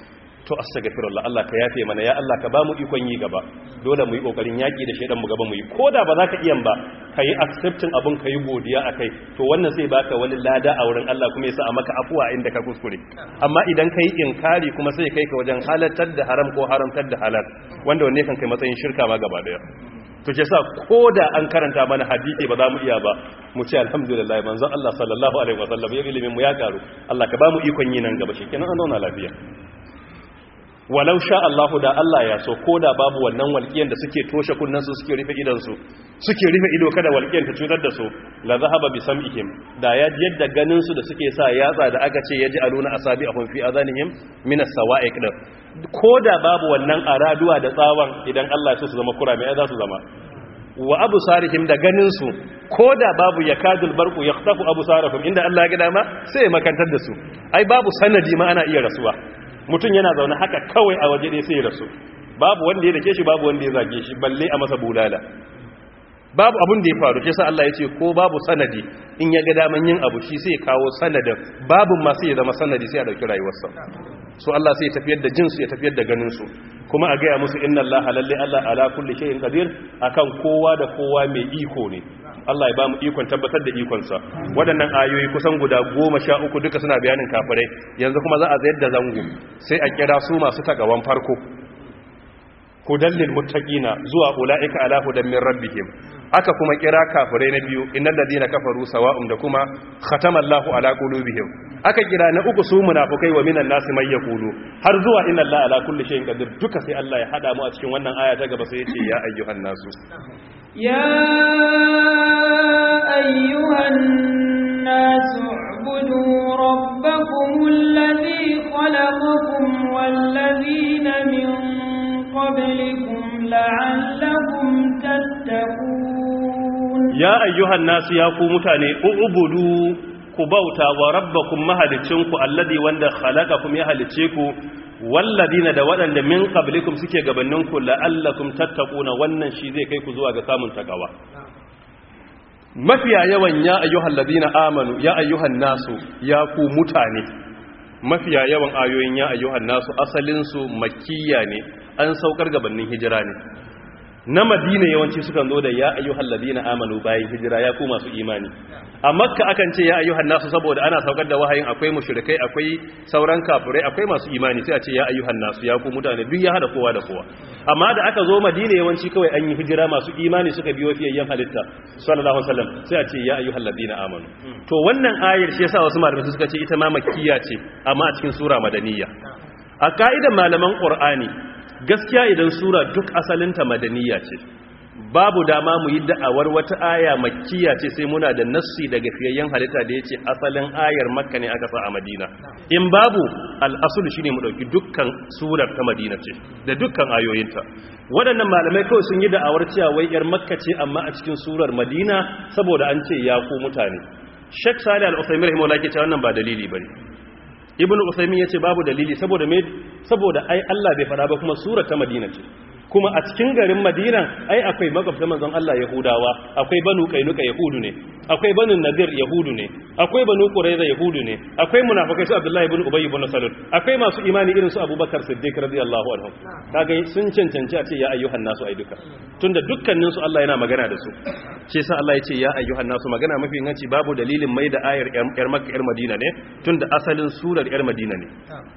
to astaghfirullah Allah ka yafe mana ya Allah ka ba mu ikon yi gaba dole mu yi kokarin yaki da shedan mu gaba mu yi koda ba za ka iya ba kai accepting abun kai godiya akai to wannan sai baka wani lada a wurin Allah kuma yasa a maka afuwa inda ka kuskure amma idan kai inkari kuma sai kai ka wajen halartar da haram ko haramtar da halal wanda wanne kan kai matsayin shirka ma gaba daya to ke sa ko da an karanta mana hadisi ba za mu iya ba mu ce alhamdulillah manzon Allah sallallahu alaihi wasallam ya ilimin mu ya karu Allah ka ba mu ikon yi nan gaba shikenan an zauna lafiya walau sha Allahu da Allah ya so ko da babu wannan walƙiyan da suke toshe kunnansu suke rufe idansu suke rufe ido kada walƙiyan ta cutar da su la zahaba bi sam'ihim da ya yadda ganin su da suke sa yatsa da aka ce yaji aluna asabi ahum fi adanihim min as-sawa'iq da ko da babu wannan araduwa da tsawon idan Allah ya so su zama kurame ai za su zama wa abu sarihim da ganin su ko da babu yakadul barqu yaqtafu abu sarihim inda Allah ya ga dama sai ya makantar da su ai babu sanadi ma ana iya rasuwa mutum yana zaune haka kawai a waje ɗaya sai ya rasu babu wanda ya dake shi babu wanda ya zage shi balle a masa bulala babu abun da ya faru ke sa Allah ya ce ko babu sanadi in ya ga daman yin abu shi sai kawo sanadin babu ma sai ya zama sanadi sai ya dauki rayuwarsa so Allah sai ya tafiyar da jinsu ya tafiyar da ganin su kuma a gaya musu inna Allah lalle Allah ala kulli shay'in qadir akan kowa da kowa mai iko ne Allah ya ba mu ikon tabbatar da ikonsa waɗannan ayoyi kusan guda goma sha uku duka suna bayanin kafirai yanzu kuma za a zayar da zango sai a kira su masu tagawan farko hudan lil muttaqina zuwa ulaika ala hudan min rabbihim aka kuma kira kafirai na biyu innal ladina kafaru sawa'un da kuma khatama Allahu ala qulubihim aka kira na uku su munafikai wa minan nasi may yaqulu har zuwa inna Allaha ala kulli shay'in qadir duka sai Allah ya hada mu a cikin wannan aya ta gaba sai ya ce ya ayyuhan nasu يا أيها الناس اعبدوا ربكم الذي خلقكم والذين من قبلكم لعلكم تتقون ya ayyuhan nasu ya ku mutane ubudu ku bauta wa rabbakum mahalicinku alladhi wanda khalaqakum ya halice ku walladina da waɗanda min qablikum suke gabaninku la'allakum tattaquna wannan shi zai kai ku zuwa ga samun takawa mafiya yawan ya ayyuhal ladina amanu ya ayyuhan nasu ya ku mutane mafiya yawan ayoyin ya ayyuhan nasu asalin su makkiya ne an saukar gabanin hijira ne na madina yawanci sukan zo da ya ayyuhal ladina amanu bayan hijira ya ku masu imani a makka akan ce ya ayyuhan nasu saboda ana saukar da wahayin akwai mushrikai akwai sauran kafirai akwai masu imani sai a ce ya ayyuhan nasu ya ku mutane duk ya hada kowa da kowa amma da aka zo madina yawanci kawai an yi hijira masu imani suka biyo fiyayyen halitta sallallahu alaihi wasallam sai a ce ya ayyuhal ladina amanu to wannan ayar shi yasa wasu malamai suka ce ita ma makkiya ce amma a cikin sura madaniya a ka'idan malaman qur'ani gaskiya idan sura duk asalinta madaniya ce babu dama mu yi da'awar wata aya makkiya ce sai muna da nassi daga fiyayyen halitta da ya ce asalin ayar makka ne aka sa a madina in babu al'asul shine mu ɗauki dukkan surar ta madina ce da dukkan ayoyinta waɗannan malamai kawai sun yi da'awar cewa wai yar makka ce amma a cikin surar madina saboda an ce ya ku mutane shek salih al-usaimin rahimahullah ke cewa wannan ba dalili bane ibn usaimin ya ce babu dalili saboda me saboda ai Allah bai fada ba kuma surar ta madina ce kuma a cikin garin madina ai akwai magabta manzon Allah yahudawa akwai banu kainuka yahudu ne akwai banu nadir yahudu ne akwai banu qurayza yahudu ne akwai munafikai su abdullahi ibn ubay ibn salul akwai masu imani irin su abubakar siddiq radiyallahu anhu kaga sun cancanci a ce ya ayyuhan nasu ai duka tunda dukkanin su Allah yana magana da su ce sa Allah ya ce ya ayyuhan nasu magana mafi inganci babu dalilin mai da ayar yar makka yar madina ne tunda asalin surar yar madina ne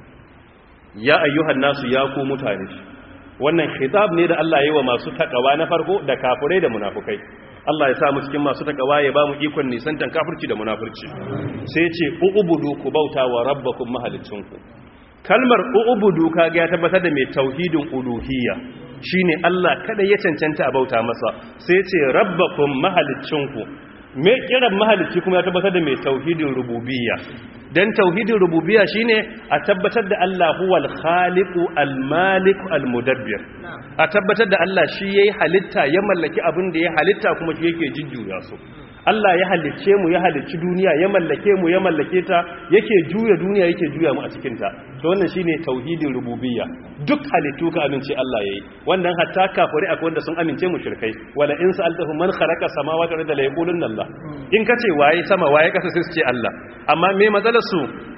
ya ayyuhan nasu ya ku mutane wannan khitab ne da Allah ya yi wa masu takawa na farko da kafirai da munafukai Allah ya sa mu cikin masu takawa ya ba mu ikon nisantan kafirci da munafurci sai ya ce ubudu ku bauta wa rabbakum mahalicinku kalmar ubudu kaga ya tabbatar da mai tauhidin uluhiyya shine Allah kada ya cancanta a bauta masa sai ya ce rabbakum mahalicinku me kiran mahalicci kuma ya tabbatar da mai tauhidin rububiyya dan tauhidin rububiyya shine a tabbatar da Allah huwal khaliqu al-malik al-mudabbir a tabbatar da Allah shi yayi halitta ya mallaki abin da ya halitta kuma shi yake jujjuya su Allah ya halicce mu ya halicci duniya ya mallake mu ya mallake ta yake juya duniya yake juya mu a cikin ta to wannan shine tauhidin rububiyya duk halittu ka amince Allah yayi wannan hatta kafiri akwai wanda sun amince mu shirkai wala in sa'altahum man khalaqa samawati wal arda la yaqulunna Allah in kace waye sama waye kasa sai su ce Allah amma me matsalar su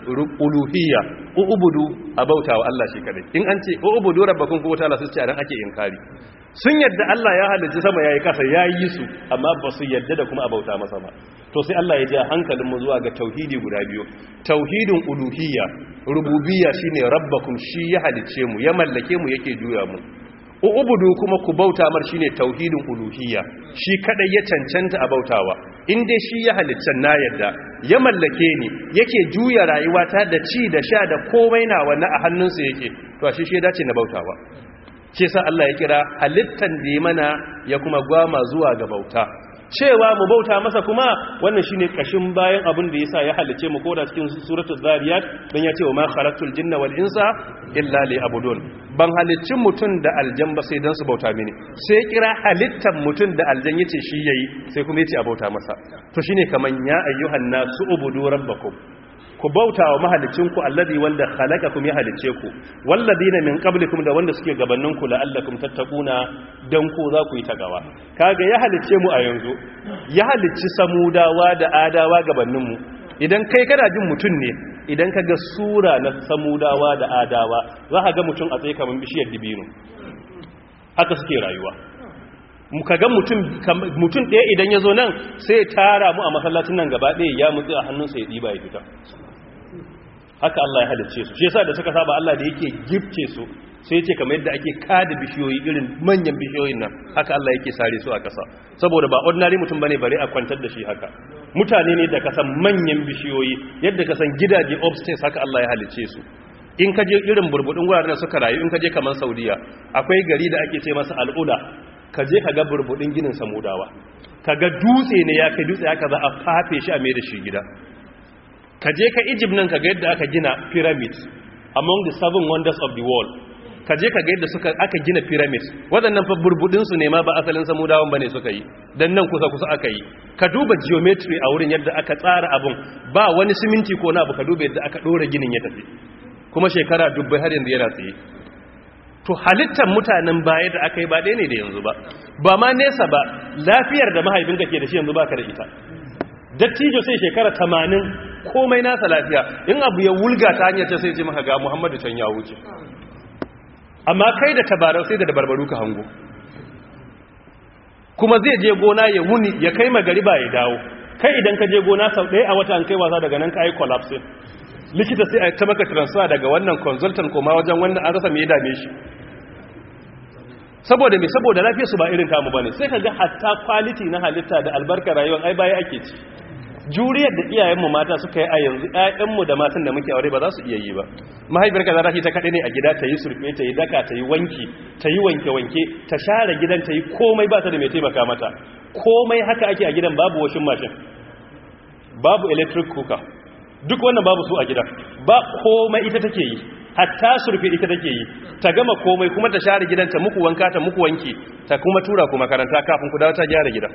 uluhiyya ubudu abautawa Allah shi kadai in an ce ubudu rabbakum ko ta'ala sai ce ran ake inkari sun yadda Allah ya halicci sama yayi kasa yayi su amma ba su yadda da kuma abauta masa ba to sai Allah ya ja hankalin mu zuwa ga tauhidi guda biyu tauhidin uluhiyya rububiyya shine rabbakum shi ya halicce mu ya mallake mu yake juya mu ubudu kuma ku bauta mar shine tauhidin uluhiyya shi kadai ya cancanta a bautawa in dai shi ya halitta na yadda ya mallake ni yake juya rayuwata da ci da sha da komai nawa na a hannunsa yake to a shi shi dace na bautawa shi yasa Allah ya kira halittan da ya mana ya kuma gwama zuwa ga bauta cewa mu bauta masa kuma wannan shine kashin bayan abin da yasa ya halice mu koda cikin suratul zariyat dan ya ce wa ma khalaqtul jinna wal insa illa liya'budun ban halicci mutun da aljan ba sai dan su bauta mini sai kira halittan mutun da aljan yace shi yayi sai kuma yace a bauta masa to shine kaman ya ayyuhan nasu ubudu rabbakum ku bauta wa mahalicinku alladhi wanda khalaqakum ya halice ku walladina min qablikum da wanda suke gabaninku la'allakum tattaquna dan ku za ku yi tagawa kaga ya halice mu a yanzu ya halicci samudawa da adawa gabanin mu idan kai kana jin mutun ne idan kaga sura na samudawa da adawa za ka ga mutun a tsaye kaman bishiyar dibino haka suke rayuwa muka ga mutum ɗaya idan ya zo nan sai tara mu a masallacin nan gaba ɗaya ya mutsi a hannunsa ya ɗiba ya fita haka Allah ya halicce su shi yasa da suka saba Allah da yake gifce su sai ce kamar yadda ake kada bishiyoyi irin manyan bishiyoyin nan haka Allah yake sare su a ƙasa saboda ba ordinary mutum bane bare a kwantar da shi haka mutane ne da kasan manyan bishiyoyi yadda kasan gidaje upstairs haka Allah ya halicce su in ka je irin burbudin wuraren da suka rayu in ka je kamar Saudiya akwai gari da ake ce masa al'ula ka je ka ga burbudin ginin samudawa ka ga dutse ne ya kai dutse haka za a fafe shi a mai da shi gida ka je ka egypt nan ka ga yadda aka gina pyramid among the seven wonders of the world ka je ka ga yadda suka aka gina pyramid waɗannan fa burbudinsu ne ma ba asalin samudawan ba ne suka yi don nan kusa-kusa aka yi ka duba geometry a wurin yadda aka tsara abun ba wani siminti ko na abu ka duba yadda aka ɗora ginin ya tafi kuma shekara dubbai har yanzu yana tsaye to halittar mutanen baya da aka yi ba ɗaya ne da yanzu ba ba ma nesa ba lafiyar da mahaifinka ke da shi yanzu ba ka da ita dattijo sai shekara tamanin komai nasa lafiya in abu ya wulga ta hanyar ta sai ce maka ga muhammadu can ya wuce amma kai da tabarau sai da dabarbaru ka hango kuma zai je gona ya wuni ya kai magariba ya dawo kai idan ka je gona sau ɗaya a wata an kai wasa daga nan ka yi collapse likita sai a ta maka transfer daga wannan consultant koma wajen wannan an rasa mai dame shi saboda mai saboda lafiyarsu ba irin kamu bane sai ka ga hatta quality na halitta da albarkar rayuwar ai baya ake ci juriyar da iyayenmu mata suka yi a yanzu ƴaƴanmu da matan da muke aure ba za su iya yi ba mahaifiyar ka za ta ta kaɗai ne a gida ta yi surfe ta yi daka ta yi wanki ta yi wanke-wanke ta share gidan ta yi komai ba ta da mai taimaka mata komai haka ake a gidan babu washin mashin babu electric cooker duk wannan babu su a gidan ba komai ita take yi hatta surfe ita take yi ta gama komai kuma ta share gidan ta muku wanka ta muku wanki ta kuma tura ku makaranta kafin ku dawo ta gyara gidan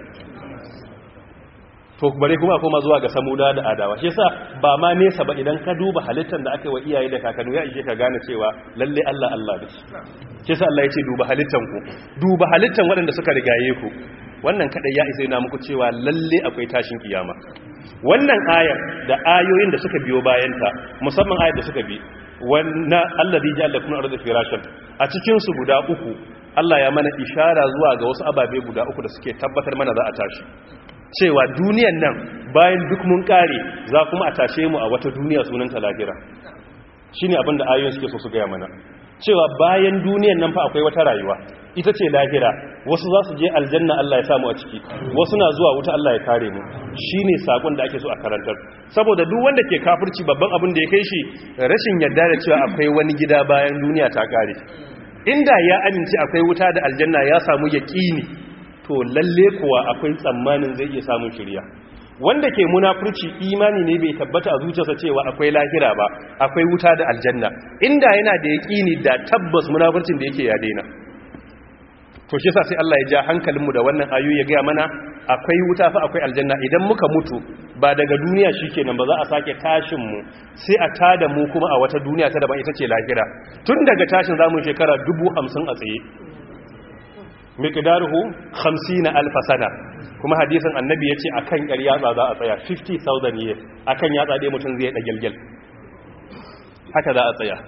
to bare kuma koma zuwa ga samuda da adawa shi yasa ba ma nesa ba idan ka duba halittar da aka yi wa iyaye da kakanni ya ishe ka gane cewa lalle Allah Allah da shi yasa Allah ya ce duba halittan ku duba halittan waɗanda suka rigaye ku wannan kadai ya isa yana muku cewa lalle akwai tashin kiyama wannan ayar da ayoyin da suka biyo bayanta musamman ayar da suka bi wannan allazi ja'ala lakum arda firashan a cikin su guda uku Allah ya mana ishara zuwa ga wasu ababe guda uku da suke tabbatar mana za a tashi cewa duniyan nan bayan duk mun kare za kuma a tashe mu a wata duniya sunanta lahira shine abin da ayoyin suke so su gaya mana cewa bayan duniyan nan fa akwai wata rayuwa ita ce lahira wasu za su je aljanna Allah ya samu a ciki wasu na zuwa wuta Allah ya kare mu shine sakon da ake so a karantar saboda duk wanda ke kafirci babban abin da ya kai shi rashin yarda da cewa akwai wani gida bayan duniya ta kare inda ya amince akwai wuta da aljanna ya samu yaqini to lalle kuwa akwai tsammanin zai iya samun shirya wanda ke munafurci imani ne bai tabbata a zuciyarsa cewa akwai lahira ba akwai wuta da aljanna inda yana da yaqini da tabbas munafurcin da yake ya daina to shi yasa sai Allah ya ja hankalinmu da wannan ayoyi ya ga mana akwai wuta fa akwai aljanna idan muka mutu ba daga duniya shikenan ba za a sake tashin mu sai a tada mu kuma a wata duniya ta daban ita ce lahira tun daga tashin zamu shekara 50 a tsaye miqdaruhu 50 alf sana kuma hadisin annabi yace akan ƙar yatsa za a tsaya 50000 years akan yatsa dai mutum zai dagelgel haka za a tsaya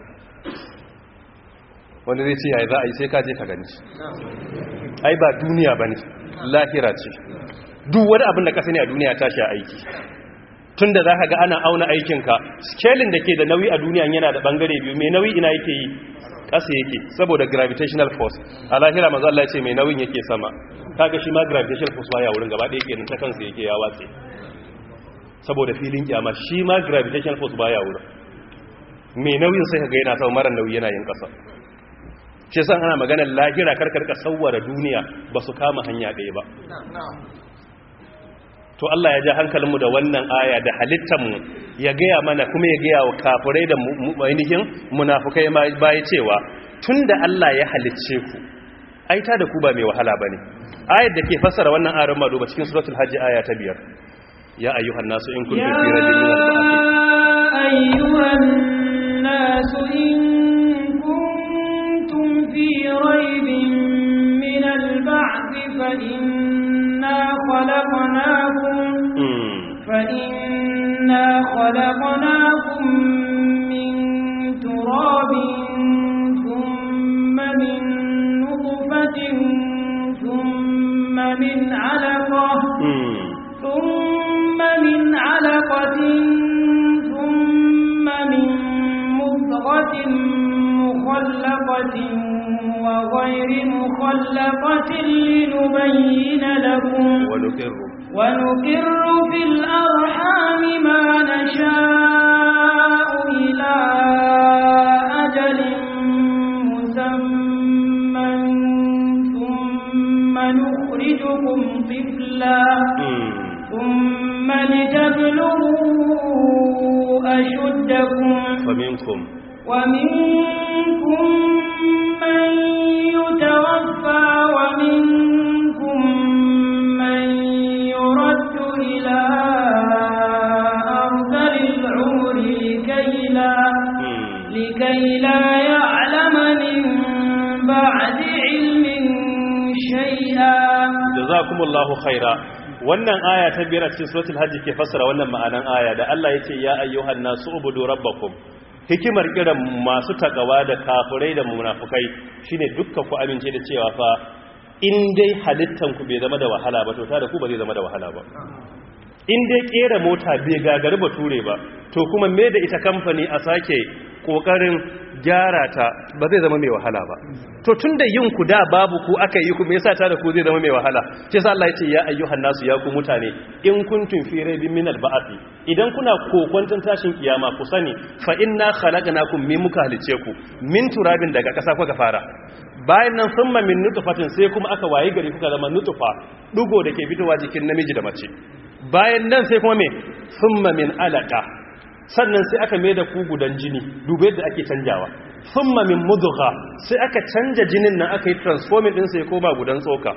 wanda zai ce yayi za a yi sai ka je ka gani ai ba duniya ba ne lahira ce duk wani abin da ka sani a duniya tashi a aiki tun da za ka ga ana auna aikinka scaling da ke da nauyi a duniya yana da bangare biyu mai nauyi ina yake yi ƙasa yake saboda gravitational force a lahira mazu Allah ce mai nauyin yake sama kaga shi ma gravitational force ba ya wurin gaba ɗaya kenan ta kansa yake ya watse saboda filin kyama shi ma gravitational force ba ya wurin mai nauyin sai ka ga yana sama mara nauyi yana yin ƙasa shi san ana maganar lahira karkarka sauwara duniya ba su kama hanya ɗaya ba to Allah ya ja hankalinmu da wannan aya da halittanmu ya gaya mana kuma ya gaya wa kafirai da ainihin munafukai baya cewa tun da Allah ya halicce ku aita da ku ba mai wahala ba ne ayar da ke fassara wannan aron mado ba cikin suratul hajji aya ta biyar ya ayyuhan nasu in kuntum fi raibin min al-ba'th ayyuhan nasu in kuntum fi raibin min al-ba'th fa inna khalaqnakum fa inna khalaqnakum min turabin thumma min nutfatin thumma min 'alaqah ثم من علقة ثم من مضغة مخلقة وغير مخلقة لنبين لكم ونقر ونقر في الأرحام ما نشاء إلى أجل مسمى ثم نخرجكم طفلا ثم لتبلغوا أشدكم فمنكم ومنكم من يتوفى ومنكم من يرد إلى أرذل العمر لكي لا, لكي لا يعلم من بعد علم شيئا جزاكم الله خيرا wannan aya ta biyar a cikin suratul hajj ke fassara wannan ma'anan aya da Allah yake ya ayyuhan nasu ubudu rabbakum hikimar kiran masu takawa da kafirai da munafukai shine dukkan ku amince da cewa fa in dai halittan ku bai zama da wahala ba to ta da ku ba zai zama da wahala ba in dai kera mota bai gagari ba ture ba to kuma me da ita kamfani a sake kokarin gyara ta ba zai zama mai wahala ba to tunda yin ku da babu ku aka yi ku me yasa ta da ku zai zama mai wahala sai sa Allah ya ce ya ayyuhan nasu ya ku mutane in kuntum fi raibin min al-ba'th idan kuna kokwanton tashin kiyama ku sani fa inna khalaqnakum min muka halice ku min turabin daga kasa kuka fara bayan nan summa min nutfatin sai kuma aka waye gari kuka zama nutfa dugo da ke fitowa jikin namiji da mace bayan nan sai kuma me summa min alaka sannan sai aka mai da ku gudan jini dubai yadda ake canjawa summa min mudgha sai aka canja jinin nan aka yi transforming din sai koma gudan tsoka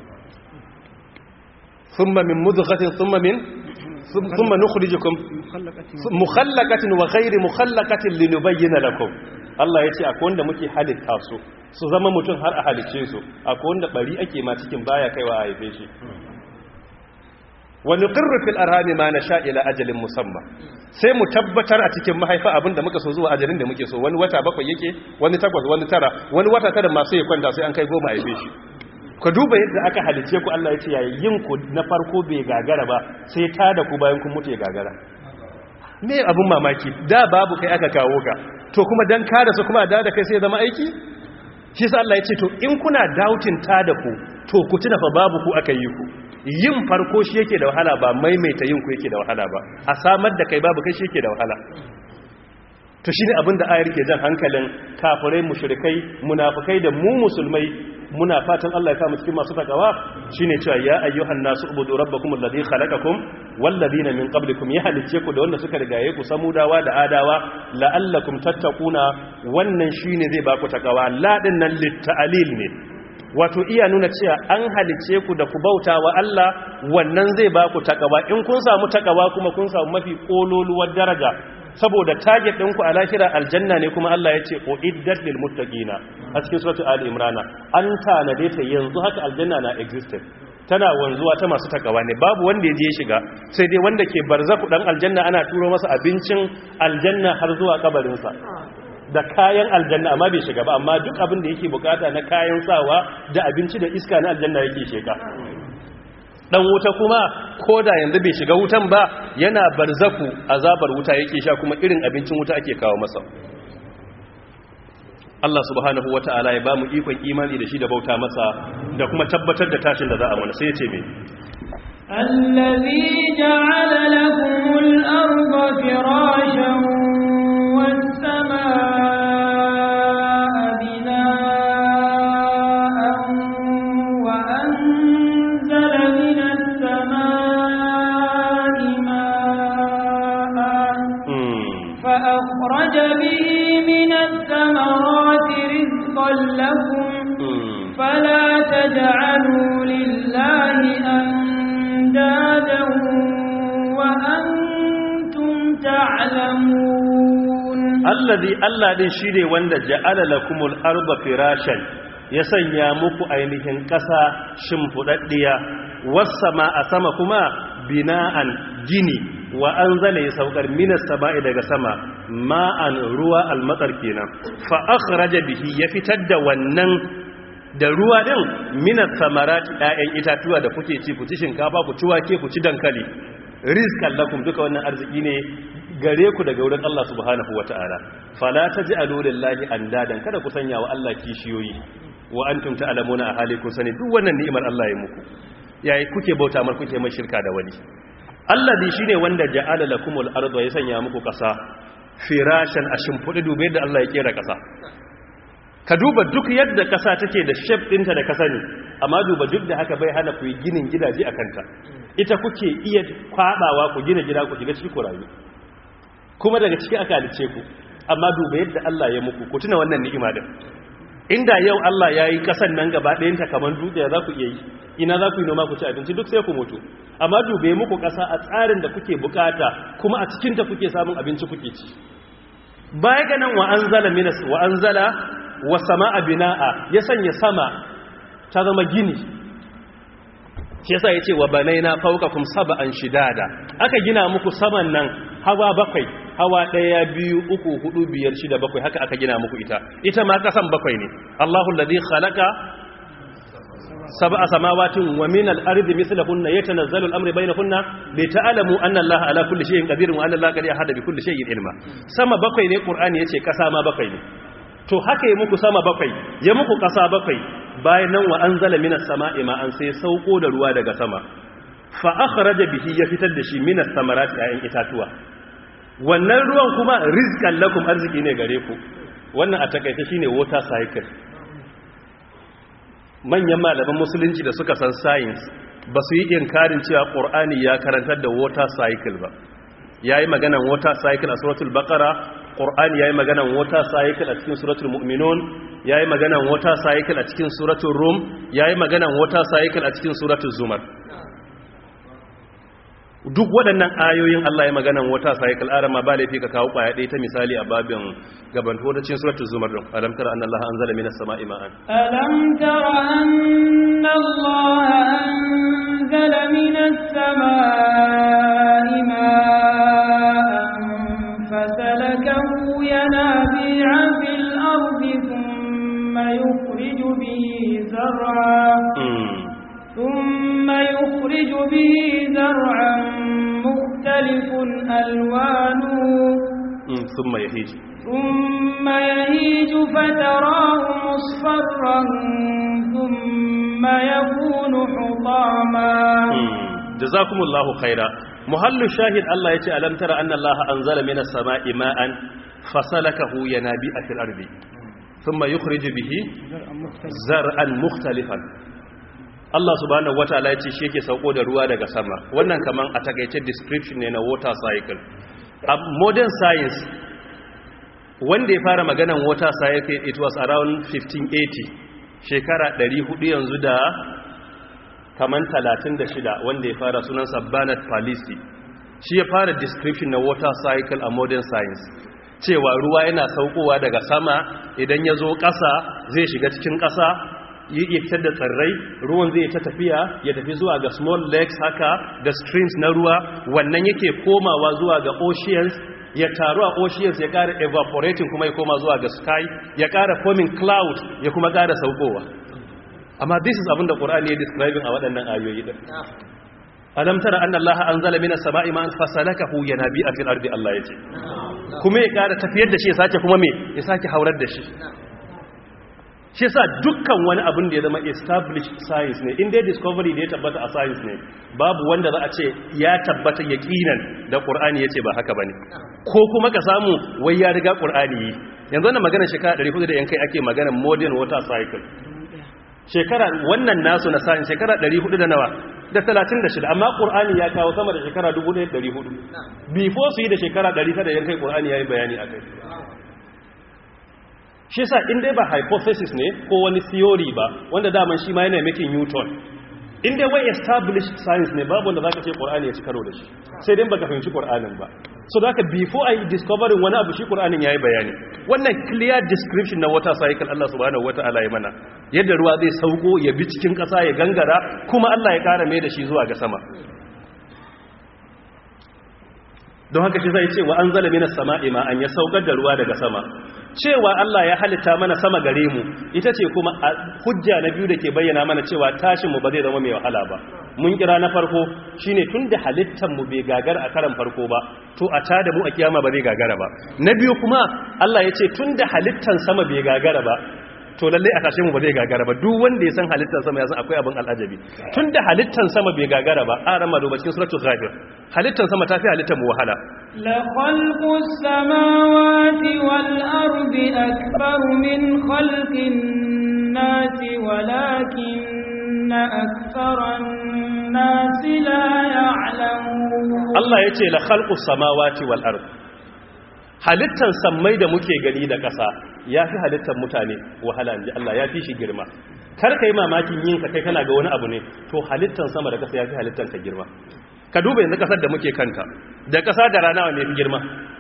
summa min mudghatin summa min summa nukhrijukum mukhallaqatin wa ghairi mukhallaqatin linubayyana lakum Allah ya ce akwai wanda muke halitta su su zama mutum har a halice su akwai wanda bari ake ma cikin baya kaiwa a haife shi wani ƙirru fil arhami ma na sha ila ajalin musamman sai mu tabbatar a cikin mahaifa abinda muka so zuwa ajalin da muke so wani wata bakwai yake wani takwas wani tara wani wata tara masu ya kwanta sai an kai goma haife shi ku duba yadda aka halice ku Allah ya ce yayin yin ku na farko bai gagara ba sai ta da ku bayan kun mutu ya gagara me abin mamaki da babu kai aka kawo ka to kuma dan ka da su kuma da da kai sai zama aiki shi sa Allah ya ce to in kuna doubting ta da ku to ku tuna fa babu ku aka yi ku yin farko shi yake da wahala ba maimaita yin ku yake da wahala ba a samar da kai babu kai shi yake da wahala to shine abin da ayar ke jan hankalin kafirai mushrikai munafikai da mu musulmai muna fatan Allah ya kama cikin masu takawa shine cewa ya ayyuhan nasu ubudu rabbakum alladhi khalaqakum wal ladina min qablikum ya halice ku da wanda suka rigaye ku samudawa da adawa la'allakum tattaquna wannan shine zai baku takawa la din nan litta'lil ne wato iya nuna cewa an halice ku da ku bauta wa Allah wannan zai ba ku takawa in kun samu takawa kuma kun samu mafi kololuwar daraja saboda target ɗinku a lahira aljanna ne kuma Allah ya ce uiddat lil muttaqina a cikin suratu ali imrana an tanade ta yanzu haka aljanna na existed tana wanzuwa ta masu takawa ne babu wanda ya je shiga sai dai wanda ke barzaku dan aljanna ana turo masa abincin aljanna har zuwa kabarinsa da kayan aljanna amma bai shiga ba amma duk abin da yake bukata na kayan sawa da abinci da iska na aljanna yake sheka dan wuta kuma koda yanzu bai shiga wutan ba yana barzaku azabar wuta yake sha kuma irin abincin wuta ake kawo masa Allah subhanahu wata'ala ya bamu ikon imani da shi da bauta masa da kuma tabbatar da tashin da za a mana sai ya ce me الذي جعل لكم الأرض فراشا والسماء بناء وأنزل من السماء ماء فأخرج به من الثمرات رزقا لكم فلا تجعلوا لله أندادا وأنتم تعلمون الذي الله din shine wanda ja'ala lakumul arda firashan ya sanya muku ainihin ƙasa shimfudaddiya was sama a sama kuma bina'an gini wa anzala ya saukar minas sama'i daga sama ma'an ruwa almatsar kenan fa akhraja bihi ya fitar da wannan da ruwa din minas samarati ɗayan itatuwa da kuke ci ku ci shinkafa ku ci wake ku ci dankali rizqan lakum duka wannan arziki ne gare ku daga wurin Allah subhanahu wataala fala taj'alu lillahi andadan kada ku sanya wa Allah kishiyoyi wa antum ta'lamuna a hali kun sani duk wannan ni'imar Allah ya muku yayi kuke bauta mar kuke mai shirka da wani alladhi shine wanda ja'ala lakumul arda ya sanya muku kasa firashan a shimfudi dube da Allah ya kera kasa ka duba duk yadda kasa take da shape dinta da kasa ne amma duba duk da haka bai hana ku yi ginin gidaje a kanta ita kuke iya kwadawa ku gina gida ku shiga ciki ku rayu kuma daga ciki aka halice ku amma duba yadda Allah ya muku ku tuna wannan ni'ima din inda yau Allah ya yi kasan nan gaba ɗayanta kamar dutse za ku iya yi ina za ku yi noma ku ci abinci duk sai ku mutu amma dube muku ƙasa a tsarin da kuke bukata kuma a cikinta kuke samun abinci kuke ci baya ga nan wa anzala minas wa anzala wa sama'a bina'a ya sanya sama ta zama gini shi yasa yace wa banaina fawqakum sab'an shidada aka gina muku saman nan hawa bakwai hawa ɗaya biyu uku hudu biyar shida bakwai haka aka gina muku ita ita ma kasan bakwai ne Allahu alladhi khalaqa sab'a samawatin wa min al-ardi mithlahunna yatanazzalu al-amru bainahunna li ta'lamu anna Allaha ala kulli shay'in qadirun wa anna Allaha qad ahata bi kulli shay'in ilma sama bakwai ne Qur'ani yace kasa ma bakwai ne to haka ya muku sama bakwai ya muku kasa bakwai bayan nan wa anzala minas sama'i ma'an sai sauko da ruwa daga sama fa akhraja bihi ya fitar da shi minas samarati ayin itatuwa wannan ruwan kuma rizqan lakum arziki ne gare ku wannan a takaice shine water cycle manyan malaman musulunci da suka san science ba su yi inkarin cewa qur'ani ya karantar da water cycle ba yayi maganan water cycle a suratul baqara qur'ani yayi maganan water cycle a cikin suratul mu'minun yayi maganan water cycle a cikin suratul rum yayi maganan water cycle a cikin suratul zumar duk waɗannan ayoyin Allah ya maganan wata cycle arama ba laifi ka kawo kwaya ɗaya ta misali a babin gaban hodacin suratul zumar din alam tara anna Allah anzala minas sama'i ma'an alam tara anna Allah anzala minas sama'i ma'an fasalakahu yanabi'a fil ardi thumma yukhriju bihi zar'a ثم يخرج به زرعا مختلف ألوانه ثم يهيج ثم يهيج فتراه مصفرا ثم يكون حطاما جزاكم الله خيرا محل الشاهد الله يتي ألم ترى أن الله أنزل من السماء ماء فسلكه ينابيع في الأرض ثم يخرج به زرعا مختلفا Allah subhanahu wataala ya ce shi yake sauko da ruwa daga sama wannan kaman a takaice description ne na water cycle a modern science wanda ya fara maganan water cycle it was around 1580 shekara 400 yanzu da kaman 36 wanda ya fara sunansa Bernard Palissy shi ya fara description na water cycle a modern science cewa ruwa yana saukowa daga sama idan ya zo ƙasa zai shiga cikin ƙasa ya fitar da tsirrai ruwan zai ta tafiya ya tafi zuwa ga small lakes haka da streams na ruwa wannan yake komawa zuwa ga oceans ya taru a oceans ya ƙara evaporating kuma ya koma zuwa ga sky ya ƙara forming cloud ya kuma ƙara saukowa amma this is abin da ƙur'ani ya describing a waɗannan ayoyi ɗin alam tara anna allaha anzala minas sama'i ma'an fasalakahu yanabi'a fil ardi allah yace kuma ya ƙara tafiyar da shi ya sake kuma me ya sake haurar da shi shi sa dukkan wani abin da ya zama established science ne inda discovery da ya tabbata a science ne babu wanda za a ce ya tabbata yaqinan da qur'ani yace ba haka bane ko kuma ka samu wai ya riga qur'ani yi yanzu wannan magana shekara 400 da yan kai ake magana modern water cycle shekara wannan nasu na science shekara 400 da nawa da 36 amma qur'ani ya kawo sama da shekara 1400 before su yi da shekara 100 da yan kai qur'ani yayi bayani akai shi yasa in dai ba hypothesis ne ko wani theory ba wanda daman shi ma yana making newton in dai wai established science ne babu wanda zaka ce qur'ani ya ci karo da shi sai dai baka fahimci qur'anin ba so da before i discovering wani abu shi qur'anin yayi bayani wannan clear description na water cycle Allah subhanahu wataala ya mana yadda ruwa zai sauko ya bi cikin kasa ya gangara kuma Allah ya kara mai da shi zuwa ga sama don haka shi zai ce wa an zala minas sama'i ma an ya saukar da ruwa daga sama cewa Allah ya halitta mana sama gare mu ita ce kuma hujja na biyu da ke bayyana mana cewa tashin mu ba zai zama mai wahala ba mun kira na farko shine tunda halittar mu bai gagar a karan farko ba to a tada mu a kiyama ba zai gagara ba na biyu kuma Allah ya ce tunda halittar sama bai gagara ba to lalle a tashe mu ba zai gagara ba duk wanda ya san halittar sama ya san akwai abin al'ajabi tunda halittar sama bai gagara ba a rama duba cikin suratul ghafir halittar sama ta fi halittar mu wahala la khalqus samawati wal ardi akbar min khalqin nasi walakinna aktharan nasi la ya'lamun Allah yace la khalqus samawati wal ardi halittar sammai da muke gani da ƙasa ya fi halittar mutane wahala ji Allah ya fi shi girma kar ka yi mamakin yin ka kai kana ga wani abu ne to halittar sama da ƙasa ya fi halittar ka girma ka duba yanzu ƙasar da muke kanta da ƙasa da rana wanda ya fi girma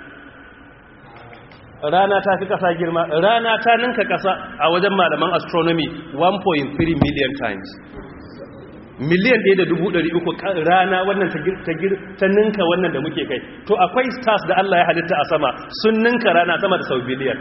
rana ta fi ƙasa girma rana ta ninka ƙasa a wajen malaman astronomy 1.3 million times miliyan ɗaya da dubu ɗari uku rana wannan ta ninka wannan da muke kai to akwai stars da Allah ya halitta a sama sun ninka rana sama da sau biliyan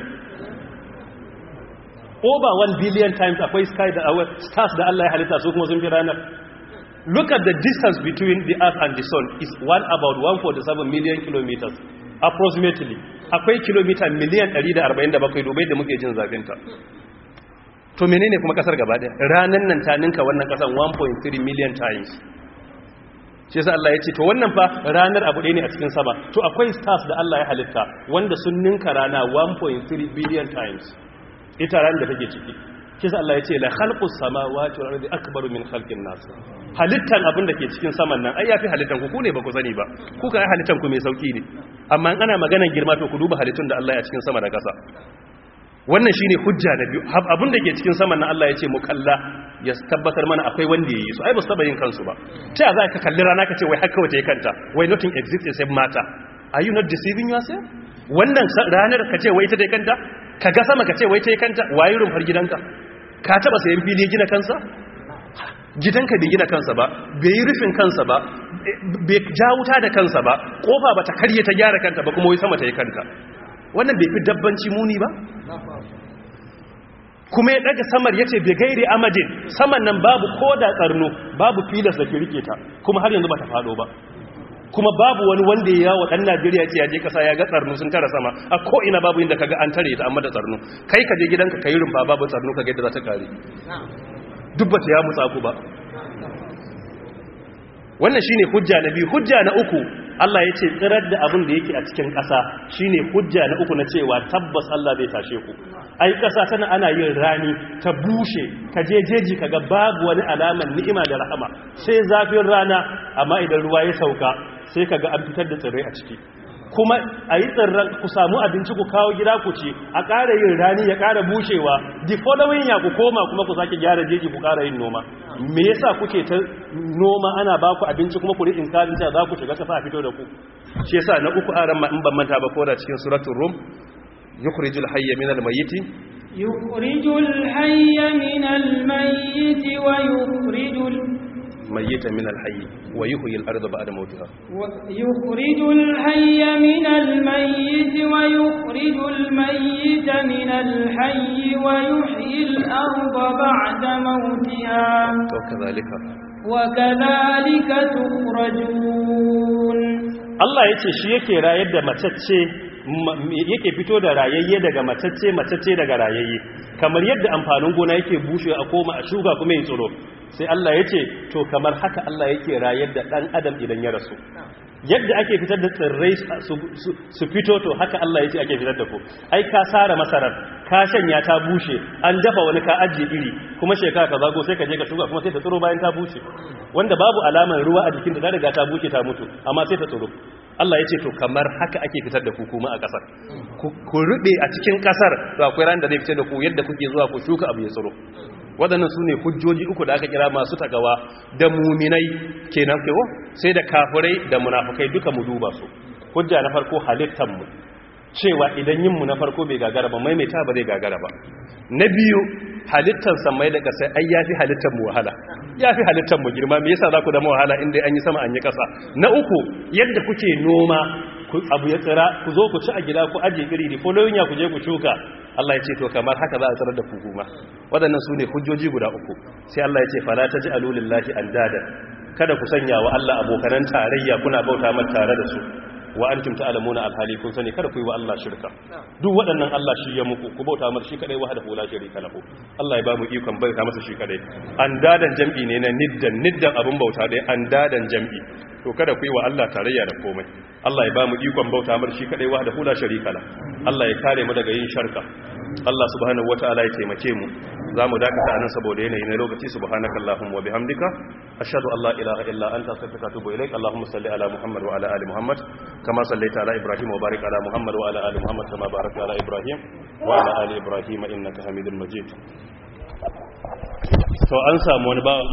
over 1 billion times akwai sky da stars da Allah ya halitta su kuma sun fi ranar look at the distance between the earth and the sun is one about 147 million kilometers approximately akwai kilomita miliyan 147 dubai da muke jin zafinta to menene kuma kasar gaba daya ranan nan ta ninka wannan kasar 1.3 million times shi yasa Allah ya ce to wannan fa ranar abu ɗaya ne a cikin sama to akwai stars da Allah ya halitta wanda sun ninka rana 1.3 billion times ita ran da take ciki shi yasa Allah ya ce la khalqus samawati wal ardi akbaru min khalqin nas halittan abin da ke cikin saman nan ai yafi halittan ku ku ne ba ku sani ba ku ka ai halittan ku mai sauki ne amma in ana maganar girma to ku duba halittun da Allah ya cikin sama da ƙasa wannan shine hujja na biyu abin da ke cikin saman nan Allah ya ce mu kalla ya tabbatar mana akwai wanda yayi su ai ba su taba yin kansu ba ta za ka kalli rana ka ce wai haka wace kanta wai nothing exists except matter are you not deceiving yourself wannan ranar ka ce wai ta dai kanta ka ga sama ka ce wai ta yi kanta wayi rumfar gidanka ka taba sayan fili gina kansa gidanka bai gina kansa ba bai yi rufin kansa ba bai ja wuta da kansa ba kofa ba ta karye ta gyara kanta ba kuma wai sama ta yi kanta wannan bai fi dabbanci muni ba kuma ya daga samar ya ce bai gairi amadin saman nan babu ko da tsarno babu filas da ke rike ta kuma har yanzu ba ta fado ba kuma babu wani wanda ya yawo dan Najeriya ce ya je kasa ya ga tsarnu sun tara sama a ko ina babu inda kaga an tare ta amma da tsarnu kai ka je gidanka kai rumfa babu tsarnu kaga yadda za ta kare duk ba ta ya mutsa ku ba wannan shine hujja na biyu hujja na uku Allah ya ce tsirar da abin da yake a cikin ƙasa shine hujja na uku na cewa tabbas Allah zai tashe ku ai ƙasa tana ana yin rani ta bushe ka je jeji kaga babu wani alaman ni'ima da rahama sai zafin rana amma idan ruwa ya sauka sai kaga an fitar da tsirrai a ciki kuma a yi tsirran ku samu abinci ku kawo gida ku ci a ƙara yin rani ya ƙara bushewa the following ya ku koma kuma ku sake gyara jeji ku ƙara yin noma me yasa kuke ta noma ana ba ku abinci kuma ku riƙin karin za ku shiga kasa a fito da ku shi yasa na uku aran ma in ban manta ba ko da cikin suratul rum yukhrijul hayya minal mayyiti يخرج الحي من الميت ويخرج ال- mayyita min alhayy wa yuhyi al-ardha ba'da mawtiha يخرج الحي من الميت ويخرج الميت من الحي ويحيي الأرض بعد موتها to kadhalika وكذلك تخرجون Allah ya ce shi yake rayar da matacce ma- yake fito da rayayye daga matacce matacce daga rayayye kamar yadda amfanin gona yake bushe a koma a shuka kuma ya tsiro sai Allah ya ce to kamar haka Allah yake rayar da dan adam idan ya rasu yadda ake fitar da tsirrai su- su- su fito to haka Allah ya ce ake fitar da ku ai ka sara masarar ka shanya ta bushe an dafa wani ka ajiye iri kuma shekara ka zago sai ka je ka shuka kuma sai ta tsiro bayan ta bushe wanda babu alamar ruwa a jikin da ta riga ta bushe ta mutu amma sai ta tsiro Allah ya ce to kamar haka ake fitar da ku kuma a ƙasar ku ku rube a cikin ƙasar to akwai ran da zai fitar da ku yadda kuke zuwa ku shuka abu ya tsiro waɗannan su ne hujjoji uku da aka kira masu takawa da muminai kenan kewa sai da kafirai da munafukai duka mu duba su hujja na farko halittanmu cewa idan yinmu na farko bai gagara ba maimaita ba zai gagara ba na biyu halittar samai da ƙasa ai ya fi halittar mu wahala ya fi halittar mu girma me yasa za ku dama wahala inda an yi sama an yi ƙasa na uku yadda kuke noma ku abu ya tsira ku zo ku ci a gida ku aje iri da following ya ku je ku shuka Allah ya ce to kamar haka za a tsirar da ku kuma waɗannan su ne hujjoji guda uku sai Allah ya ce fala taj'alu lillahi andada kada ku sanya wa Allah abokanan tarayya kuna bauta mata tare da su wa antum ta'lamuna alhali kun sani kada ku yi wa Allah shirka duk waɗannan Allah shi ya muku ku bauta masa shi kadai wahdahu la sharika lahu Allah ya ba mu ikon bauta masa shi kadai andadan jam'i ne na niddan niddan abun bauta dai andadan jam'i to kada ku yi wa Allah tarayya da komai Allah ya ba mu ikon bauta masa shi kadai wahdahu la sharika lahu Allah ya kare mu daga yin sharka Allah subhanahu wataala ya taimake mu zamu dakata anan saboda yanayi na lokaci subhanakallahumma wa bihamdika ashhadu an la ilaha illa anta astaghfiruka wa atubu ilaik allahumma salli ala muhammad wa ala ali muhammad kama sallaita ala ibrahim wa barik ala muhammad wa ala ali muhammad kama barakta ala ibrahim wa ala ali ibrahim innaka hamidul majid to an samu wani bawan